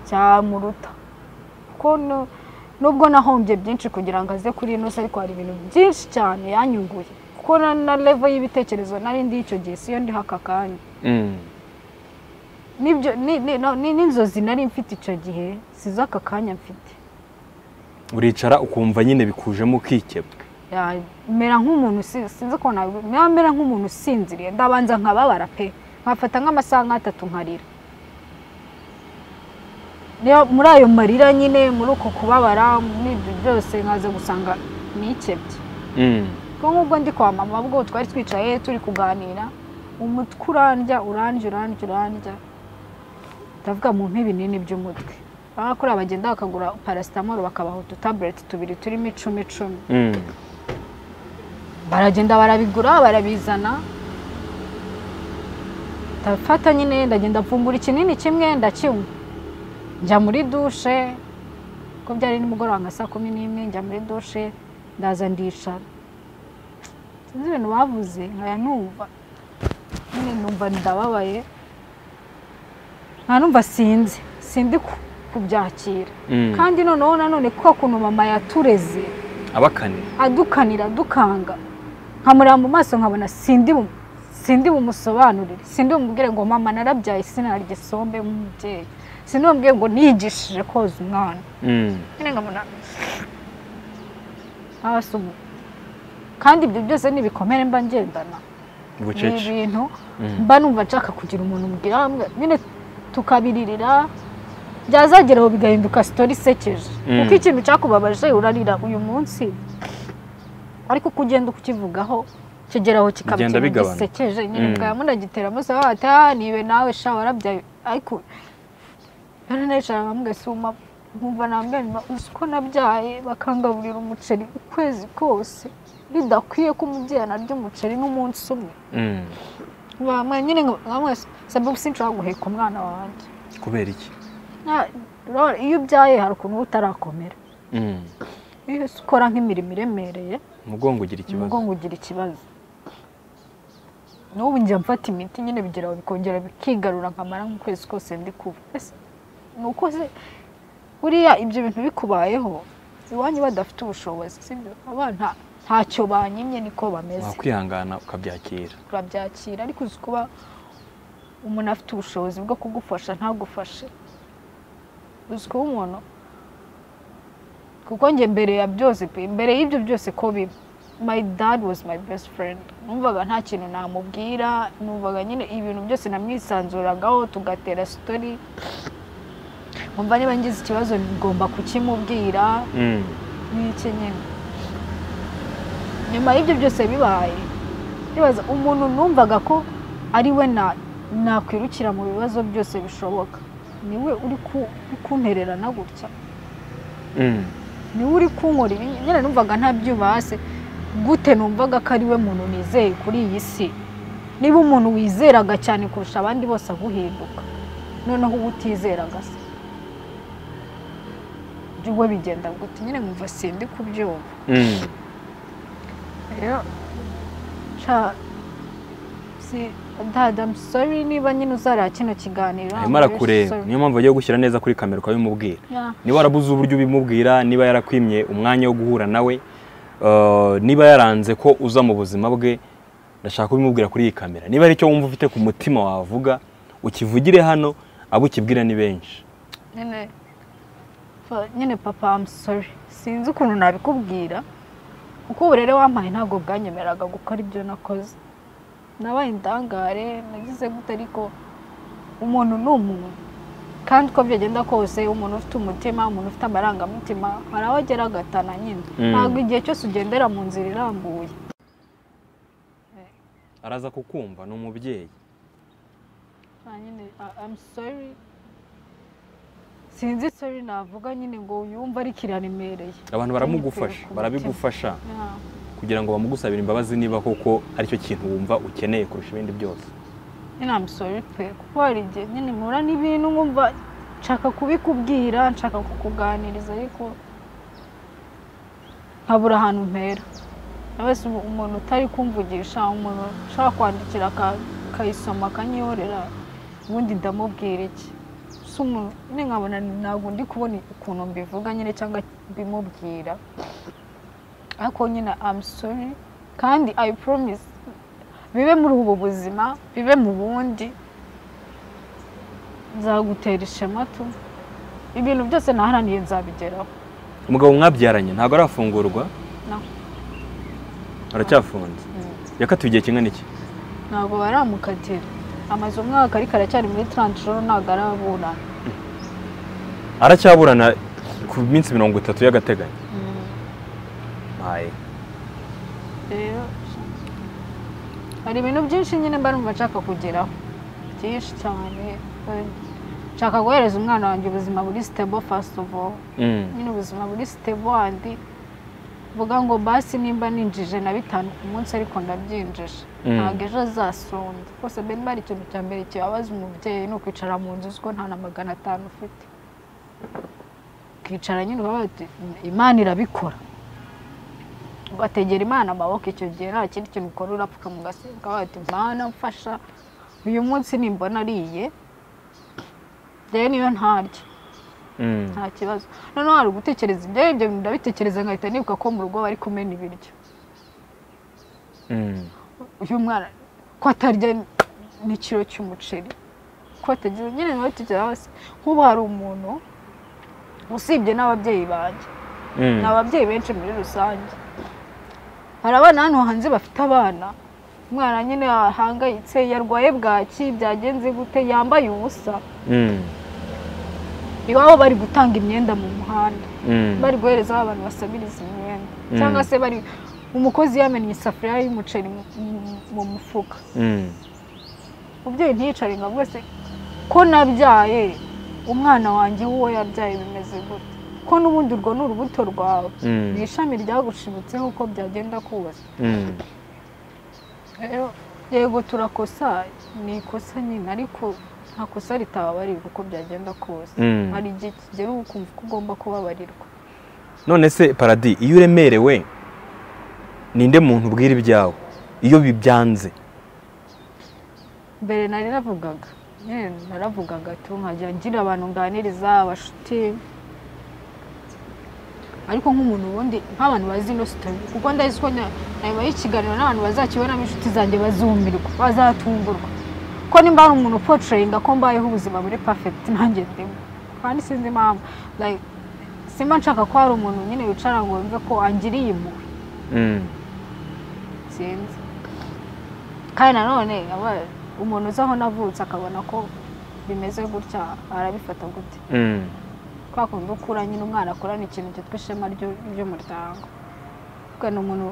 S1: cyamuruta kuko nu- nubwo nahombye byinshi kugira ngo aze kuri ino si ariko hari ibintu byinshi cyane yanyunguye kuko na- na level y'ibitekerezo nari ndi icyo gihe siyo ndiho aka kanya
S2: Mm.
S1: Nibyo- ni- ni- no- ni- n'inzozi nari mfite icyo gihe si iz'aka kanya mfite
S2: uricara ukumva nyine bikujemo ukikebwa
S1: Ya, mera nk'umuntu si- sinzi ko nabi- mera mera nk'umuntu usinziriye ndabanza nkababara pe nkafata nk'amasaha nk'atatu nkarira Niyo- muri ayo marira nyine muri uko kubabara muri ibyo byose nkaza gusanga nikebye
S2: Mm.
S1: ko nk'ubwo ndi kwa mama ubwo twari twicaye turi kuganira umutwe urandya urandya urandya urandya ndavuga mu nk'ibinini by'umutwe baba kuri bagenda bakagura parasitamoro bakabaha udutabuleti tubiri turimo icumi icumi
S2: Mm.
S1: baragenda barabigura barabizana ndafata nyine ndagenda mvumbura ikinini kimwe ndakinywa njya muri dushe ko byari nimugoroba nka saa kumi n'imwe njya muri dushe ndaza ndicara sinzi ibintu bavuze nkaya numva nyine numva ndababaye nta numva sinzi sindi ku- kubyakira
S2: Mm.
S1: kandi noneho nanone kwa kuntu mama yatureze
S2: abakane
S1: adukanira adukanga nkamureba mu maso nkabona sindi bu- sindi bumusobanurire sindi bumubwire ngo mama narabyaye sinarya isombe nk'umubyeyi sindi bumubwire ngo niyigishije koza umwana
S2: Mm.
S1: nyine nkabona abasumu kandi ibyo byose ni ibikomere mba ngendana ni
S2: bucece
S1: ibintu
S2: Mm.
S1: mba numva nshaka kugira umuntu mbwira nyine tukabiririra byazageraho bigahinduka sitori isekeje
S2: Mm.
S1: kuko ikintu cyakubabaje urarira uyu munsi ariko uko ugenda ukivugaho kigeraho kikaba
S2: Bigenda
S1: ikintu
S2: bigabanuka.
S1: gisekeje nyine
S2: Mm.
S1: bwa muragitera musa bati ah nibe nawe sha warabyaye ariko rero nicara bamwe suma nkumva nambere uzi ko nabyaye bakangaburira umuceri ukwezi kose bidakwiye ko umubyeyi anarya umuceri n'umunsi umwe
S2: Mm.
S1: bamwe nyine bamwe sababu sinshobora guheka umwana wanjye
S2: kubera iki
S1: Na- urabona, iyo ubyaye hari ukuntu uba utarakomera
S2: Mm.
S1: iyo ukora nk'imirimo iremereye
S2: umugongo ugira ikibazo
S1: umugongo ugira ikibazo n'ubu njya mfata imiti nyine bigira aho bikongera bikigarura nkamara nk'ukwezi kose ndi kuba Ese, ni uko se buriya ibyo bintu bikubayeho iwanyu badafite ubushobozi sibyo abana ntacyo banyimye niko bameze
S2: wakwihangana ukabyakira
S1: turabyakira ariko uzi kuba umuntu afite ubushobozi bwo kugufasha ntagufashe uzi kuba umuntu kuko njye mbere ya byose pe mbere y'ibyo byose ko biba my dad was my best friend numvaga nta kintu namubwira numvaga nyine ibintu byose namwisanzuragaho tugatera sitori numva niba ngize ikibazo ngomba kukimubwira
S2: Mm.
S1: n'iki nyine nyuma y'ibyo byose bibaye ndibaza umuntu numvaga ko ari we na- nakwirukira mu bibazo byose bishoboka niwe uri ku- uri kuntererana gutya
S2: Mm.
S1: niwe uri kunkora ibi nyine numvaga nta byubase gute numvaga ko ari we muntu nizeye kuri iyi si niba umuntu wizeraga cyane kurusha abandi bose aguhinduka noneho uba utizeraga se we bigenda gute nyine nkumva sindi kubyumva
S2: Mm.
S1: rero sha si dada I'm sorry niba nyine uzareba kino kiganiro
S2: arimo arakureba niyo mpamvu agiye gushyira neza kuri kamera ukabimubwira
S1: Yeah.
S2: niba warabuze uburyo ubimubwira niba yarakwimye umwanya wo guhura nawe eh, niba yaranze ko uza mu buzima bwe ndashaka kubimubwira kuri iyi kamera niba hari icyo wumva ufite ku mutima wavuga ukivugire hano abo ukibwira ni benshi
S1: nyine fa- nyine papa I'm sorry sinzi ukuntu nabikubwira kuko uburere wampaye ntabwo bwanyemereraga gukora ibyo nakoze nabaye indangare nagize gute ariko umuntu ni umuntu kandi uko byagenda kose umuntu ufite umutima umuntu ufite amarangamutima hari aho agera agatana nyine
S2: Mm.
S1: ntabwo igihe cyose ugendera mu nzira irambuye
S2: araza kukumva ni umubyeyi
S1: Ah, nyine I- I'm sorry sinzi sorry navuga nyine ngo yumve ariko iraremereye
S2: abantu baramugufasha barabigufasha
S1: Yeah.
S2: kugira ngo bamugusabire imbabazi niba koko aricyo kintu wumva ukeneye kurusha ibindi byose
S1: nyine amusore pe kuko hari igihe nyine nkura n'ibintu nkumva nshaka kubikubwira nshaka kukuganiriza ariko nkabura ahantu mpera wese umuntu utari kumvugisha umuntu ushaka kwandikira aka- akayisoma akanyihorera ubundi ndamubwira iki Si umuntu- nyine nkabona ntabwo ndi kubona ukuntu mbivuga nyine cyangwa mbimubwira ariko nyine amusore kandi ayi poromisi bibe muri ubu buzima bibe mu bundi nzagutera ishema tu ibintu byose naharaniye nzabigeraho
S2: umugabo mwabyaranye ntabwo arafungurwa
S1: No.
S2: aracyafunze yakatiwe igihe kingana iki
S1: ntabwo baramukatira amaze umwaka ariko aracyari muri taranshoro ntabwo arabura
S2: aracyaburana ku minsi mirongo itatu y'agateganyo Aye.
S1: rero hari ibintu byinshi nyine mba numva nshaka kugeraho byinshi cyane nshaka guhereza umwana wanjye ubuzima buri sitebo fasiti ofu
S2: Mm.
S1: nyine ubuzima buri sitebo andi vuga ngo basi nimba ninjije na bitanu ku munsi ariko ndabyinjije
S2: Mm.
S1: ntabwo ejo azasonda rwose mbere niba ari ikintu cya mbere kibabaza umubyeyi ni ukwicara mu nzu uko nta na magana atanu ufite ukicara nyine ubabaye uti imana irabikora ugategera imana amaboko icyo gihe nta kindi kintu ukora urapfuka mu gasimba ukabaye uti mana mfasha uyu munsi nimbona ariye rero niyo ntarya
S2: Mm.
S1: nta kibazo noneho hari ugutekereza ibyo ibyo bintu ndabitekereza nkahita nibuka ko mu rugo bari kumena ibiryo
S2: Mm.
S1: uyu mwana ko atarya n'ikiro cy'umuceri ko atagira nyine nawe tugera hose nk'ubu hari umuntu usibye n'ababyeyi banjye
S2: Mm.
S1: ni ababyeyi benshi muri rusange hari abana hano hanze bafite abana umwana nyine ahangayitse yarwaye bwaki byagenze gute yambaye ubusa
S2: Mm.
S1: iwabo bari gutanga imyenda mu muhanda
S2: Mm.
S1: bari guhereza ba bantu basabiriza imyenda
S2: Mm.
S1: cyangwa se bari umukozi yamennye isafuriya y'umuceri mu- mu- mu mufuka
S2: Mm.
S1: umubyeyi ntiyicare ngo avuge se ko nabyaye umwana wanjye w'uwo yabyaye bimeze gute ko n'ubundi urwo ni urubuto rwawe
S2: Mm.
S1: ni ishami ryagushibutseho uko byagenda kubaza
S2: Mm.
S1: rero yego turakosa ni ikosa nyine ariko nta kosa ritababarirwa uko byagenda kose
S2: Mm.
S1: hari igihe kigera uba ukumva ko ugomba kubabarirwa
S2: none se paradi iyo uremerewe ninde muntu ubwira ibyawe iyo bibyanze
S1: mbere nari navugaga nyine naravugaga tu nkajya ngira abantu nganiriza abashuti ariko nk'umuntu ubundi nk'abantu bazi ino sitori kuko ndazi ko nya- nayobaye ikiganiro n'abantu bazakibonamo inshuti zanjye bazumirwa bazatungurwa ko nimba hari umuntu upotrayinga ko mbayeho ubuzima muri perfect nanjye ndimo kandi sinzi impamvu like simba nshaka ko hari umuntu nyine wicara ngo yumve ko angiriye impuhwe
S2: Mm.
S1: sinzi kandi nanone aba- umuntu uzi aho navutse akabona ko bimeze gutya arabifata gute
S2: Mm.
S1: kwa kundi ukura nyine umwana akorana ikintu cyitwa ishema ry'u- ry'umuryango Ubwo ni umuntu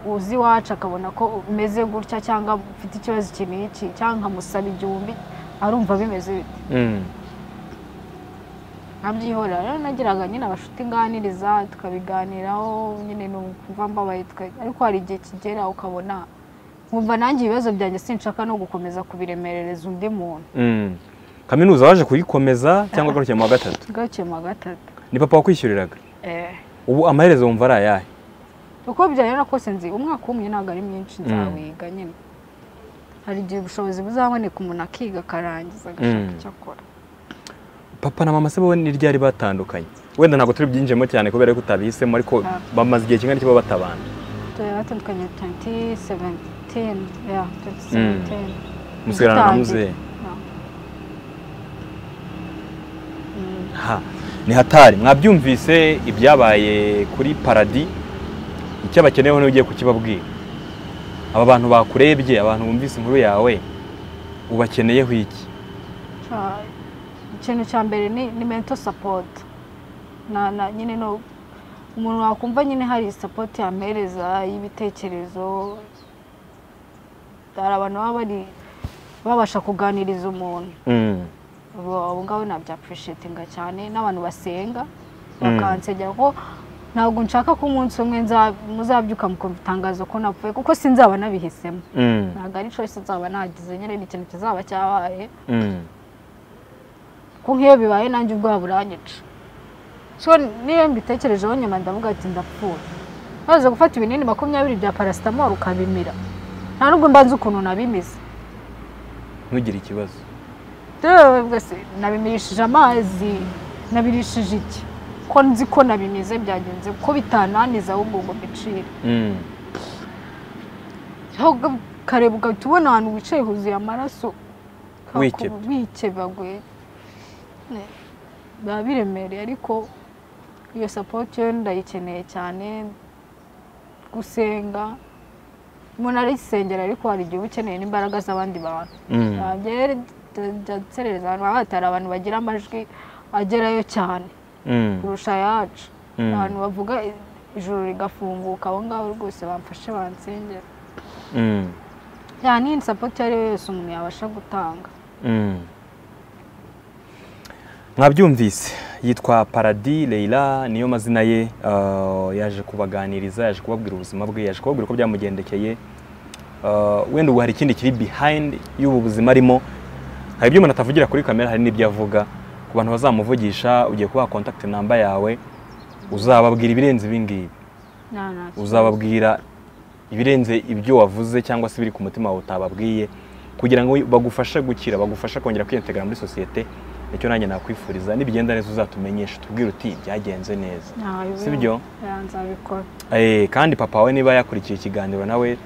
S1: u- uzi iwacu akabona ko umeze gutya cyangwa ufite ikibazo iki n'iki cyangwa nkamusaba igihumbi arumva bimeze bite
S2: Mm.
S1: nkabyihorera rero nagiraga nyine abashuti nganiriza tukabiganiraho nyine numva mbabaye tuka- ariko hari igihe kigera ukabona nkumva nanjye ibibazo byanjye sinshaka no gukomeza kubiremerereza undi muntu
S2: Mm. kaminuza waje kuyikomeza cyangwa agarukiye mu wa gatatu
S1: gaciye mu wa gatatu
S2: ni papa wakwishyuriraga
S1: Eh,
S2: ubu amaherezo wumva ari ayahe
S1: uko byari kose nzi umwaka umwe ntabwo ari mwinshi nzawiga nyine hari igihe ubushobozi buzaboneka umuntu akiga akarangiza agashaka
S2: Mm.
S1: icyo akora
S2: papa na mama se bo ni ryari batandukanye wenda ntabwo turi byinjiyemo cyane kubera ko utabihisemo ariko
S1: Ah.
S2: bamaze igihe kingana iki baba batabana
S1: tuba batandukanye 2017 yeah, 2017
S2: musigarana na
S1: Dutangiye.
S2: muzehe
S1: Yeah. Mm.
S2: ha ni hatari mwabyumvise ibyabaye kuri paradi icyo bakeneyeho ugiye kukibabwira aba bantu bakurebye abantu bumvise inkuru yawe ubakeneyeho iki
S1: Ca- ikintu cya mbere ni, ni mental support na, na nyine no umuntu wakumva nyine hari support yamuhereza y'ibitekerezo hari abantu baba bari babasha kuganiriza umuntu ubu abo ngabo nabya appreciatinga cyane n'abantu basenga bakansengera ko ntabwo nshaka ko umunsi umwe nza- muzabyuka mukumva itangazo ko napfuye kuko sinzaba nabihisemo ntabwo ari choice nzaba nagize nyine ni ikintu kizaba cyabaye ko nk'iyo bibaye nanjye ubwoba buranyica so niyo mbitekerejeho nyuma ndavuga ati ndapfuye maze gufata ibinini makumyabiri bya parasitamoro ukabimira nta nubwo mba nzi ukuntu nabimize
S2: ntugire ikibazo
S1: rero bwese nabimirishije amazi nabirishije iki ko nzi ko nabimize byagenze ko bitananiza ahubwo ngo mbicire
S2: Mm.
S1: ahubwo ukareba ugahita ubona ahantu wicaye huzuye amaraso
S2: Wikebye.
S1: Kakubu- wikebaguye Ne- biba biremereye ariko iyo sapoti yo ndayikeneye cyane gusenga umuntu arisengera ariko hari igihe uba ukeneye n'imbaraga z'abandi bantu
S2: Mm.
S1: ntabyo rero njya nserereza ahantu haba hatari abantu bagira amajwi agerayo cyane
S2: Mm.
S1: kurusha ayacu
S2: Mm.
S1: abantu bavuga i- ijuru rigafunguka abo ngabo rwose bamfashe bansengera
S2: Mm.
S1: nta n'iyi sapoti iyo ari yo yose umuntu yabasha gutanga
S2: Mm. mwabyumvise yitwa paradi Leila niyo mazina ye ah, yaje kubaganiriza yaje kubabwira ubuzima bwe yaje kubabwira uko byamugendekeye Ah, wenda ubu hari ikindi kiri behind y'ubu buzima arimo hari ibyo umuntu atavugira kuri kamera hari n'ibyo avuga ku bantu bazamuvugisha ugiye kubaha contact namba yawe uzababwira ibirenze ibi ngibi
S1: nta- nta kibazo.
S2: uzababwira ibirenze ibyo wavuze cyangwa se biri ku mutima wawe utababwiye kugira ngo bagufashe gukira bagufashe kongera kwiyentegara muri sosiyete nicyo nanjye nakwifuriza nibigenda neza uzatumenyeshe tubwire uti byagenze neza
S1: Nta bibazo.
S2: si byo
S1: Ya, nzabikora
S2: Eh, kandi papa we niba yakurikiye ikiganiro nawe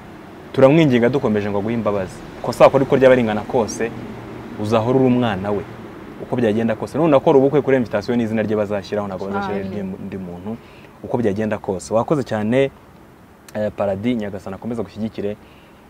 S2: turamwinginga dukomeje ngo aguhe imbabazi kosa wakora uko ryaba ringana kose uzahora uri umwana we uko byagenda kose none akora ubukwe kuri invitation n'izina rye bazashyiraho ntabwo bazashyiraho
S1: Cyane.
S2: iry'undi muntu uko byagenda kose wakoze cyane eh, paradi nyagasana akomeza gushyigikire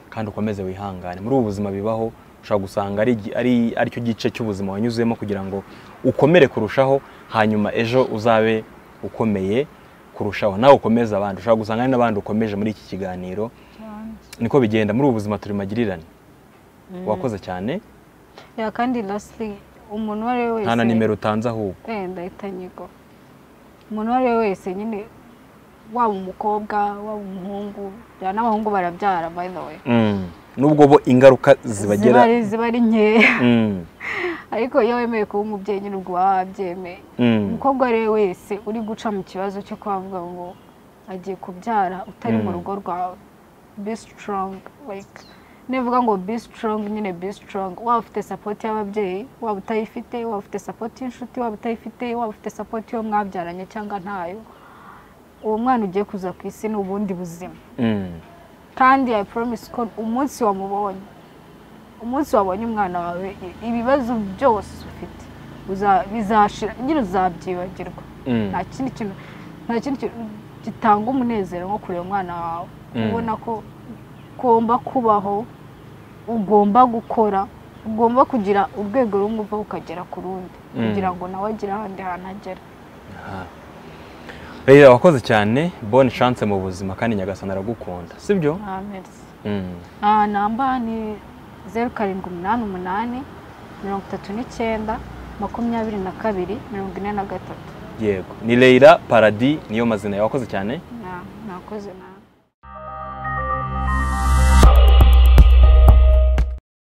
S2: kandi ukomeze wihangane muri ubu buzima bibaho ushobora gusanga ari igi- ari aricyo gice cy'ubuzima wanyuzemo kugira ngo ukomere kurushaho hanyuma ejo uzabe ukomeye kurushaho nawe ukomeze abandi ushobora gusanga hari n'abandi ukomeje muri iki kiganiro
S1: cyane.
S2: niko bigenda muri ubu buzima turi magirirane wakoze cyane
S1: Ya, kandi lastly umuntu uwo ari we wese
S2: nta na nimero utanze ahubwo
S1: Eh, ndahita nyigo umuntu uwo ari we wese nyine waba umukobwa waba umuhungu ya, n'abahungu barabyara by the way
S2: Mm. nubwo bo ingaruka zibagera
S1: ziba ari- ziba ari nkeya
S2: Mm.
S1: ariko iyo wemeye kuba umubyeyi nyine ubwo waba wabyemeye
S2: Mm.
S1: umukobwa uwo ari we wese uri guca mu kibazo cyo kuvuga ngo agiye kubyara utari mu
S2: Mm.
S1: rugo rwawe be strong like nivuga ngo be strong nyine be strong waba ufite support y'ababyeyi waba utayifite waba ufite support y'inshuti waba utayifite waba ufite support y'uwo mwabyaranye cyangwa ntayo uwo mwana ugiye kuza ku isi ni ubundi buzima
S2: Mm.
S1: kandi i promise ko umunsi wamubonye umunsi wabonye umwana wawe i- ibibazo byose ufite uza- bizashira nyine uzabyibagirwa
S2: Mm.
S1: nta kindi kintu nta kindi kintu gitanga umunezero nko kureba umwana wawe
S2: Mm.
S1: ubona ko ugomba kubaho ugomba gukora ugomba kugira urwego rumwe uva ukagera ku rundi
S2: Mm.
S1: kugira ngo nawe agire ahandi hantu agera
S2: Aha. Rero wakoze cyane bonne chance mu buzima kandi nyagasana aragukunda sibyo
S1: nta merisi
S2: mm.
S1: Ah, namba ni zeru karindwi umunani umunani mirongo itatu n'icyenda makumyabiri na kabiri mirongo ine na gatatu
S2: yego ni Leila Paradis niyo mazina yawe wakoze cyane
S1: Na- nakoze nabi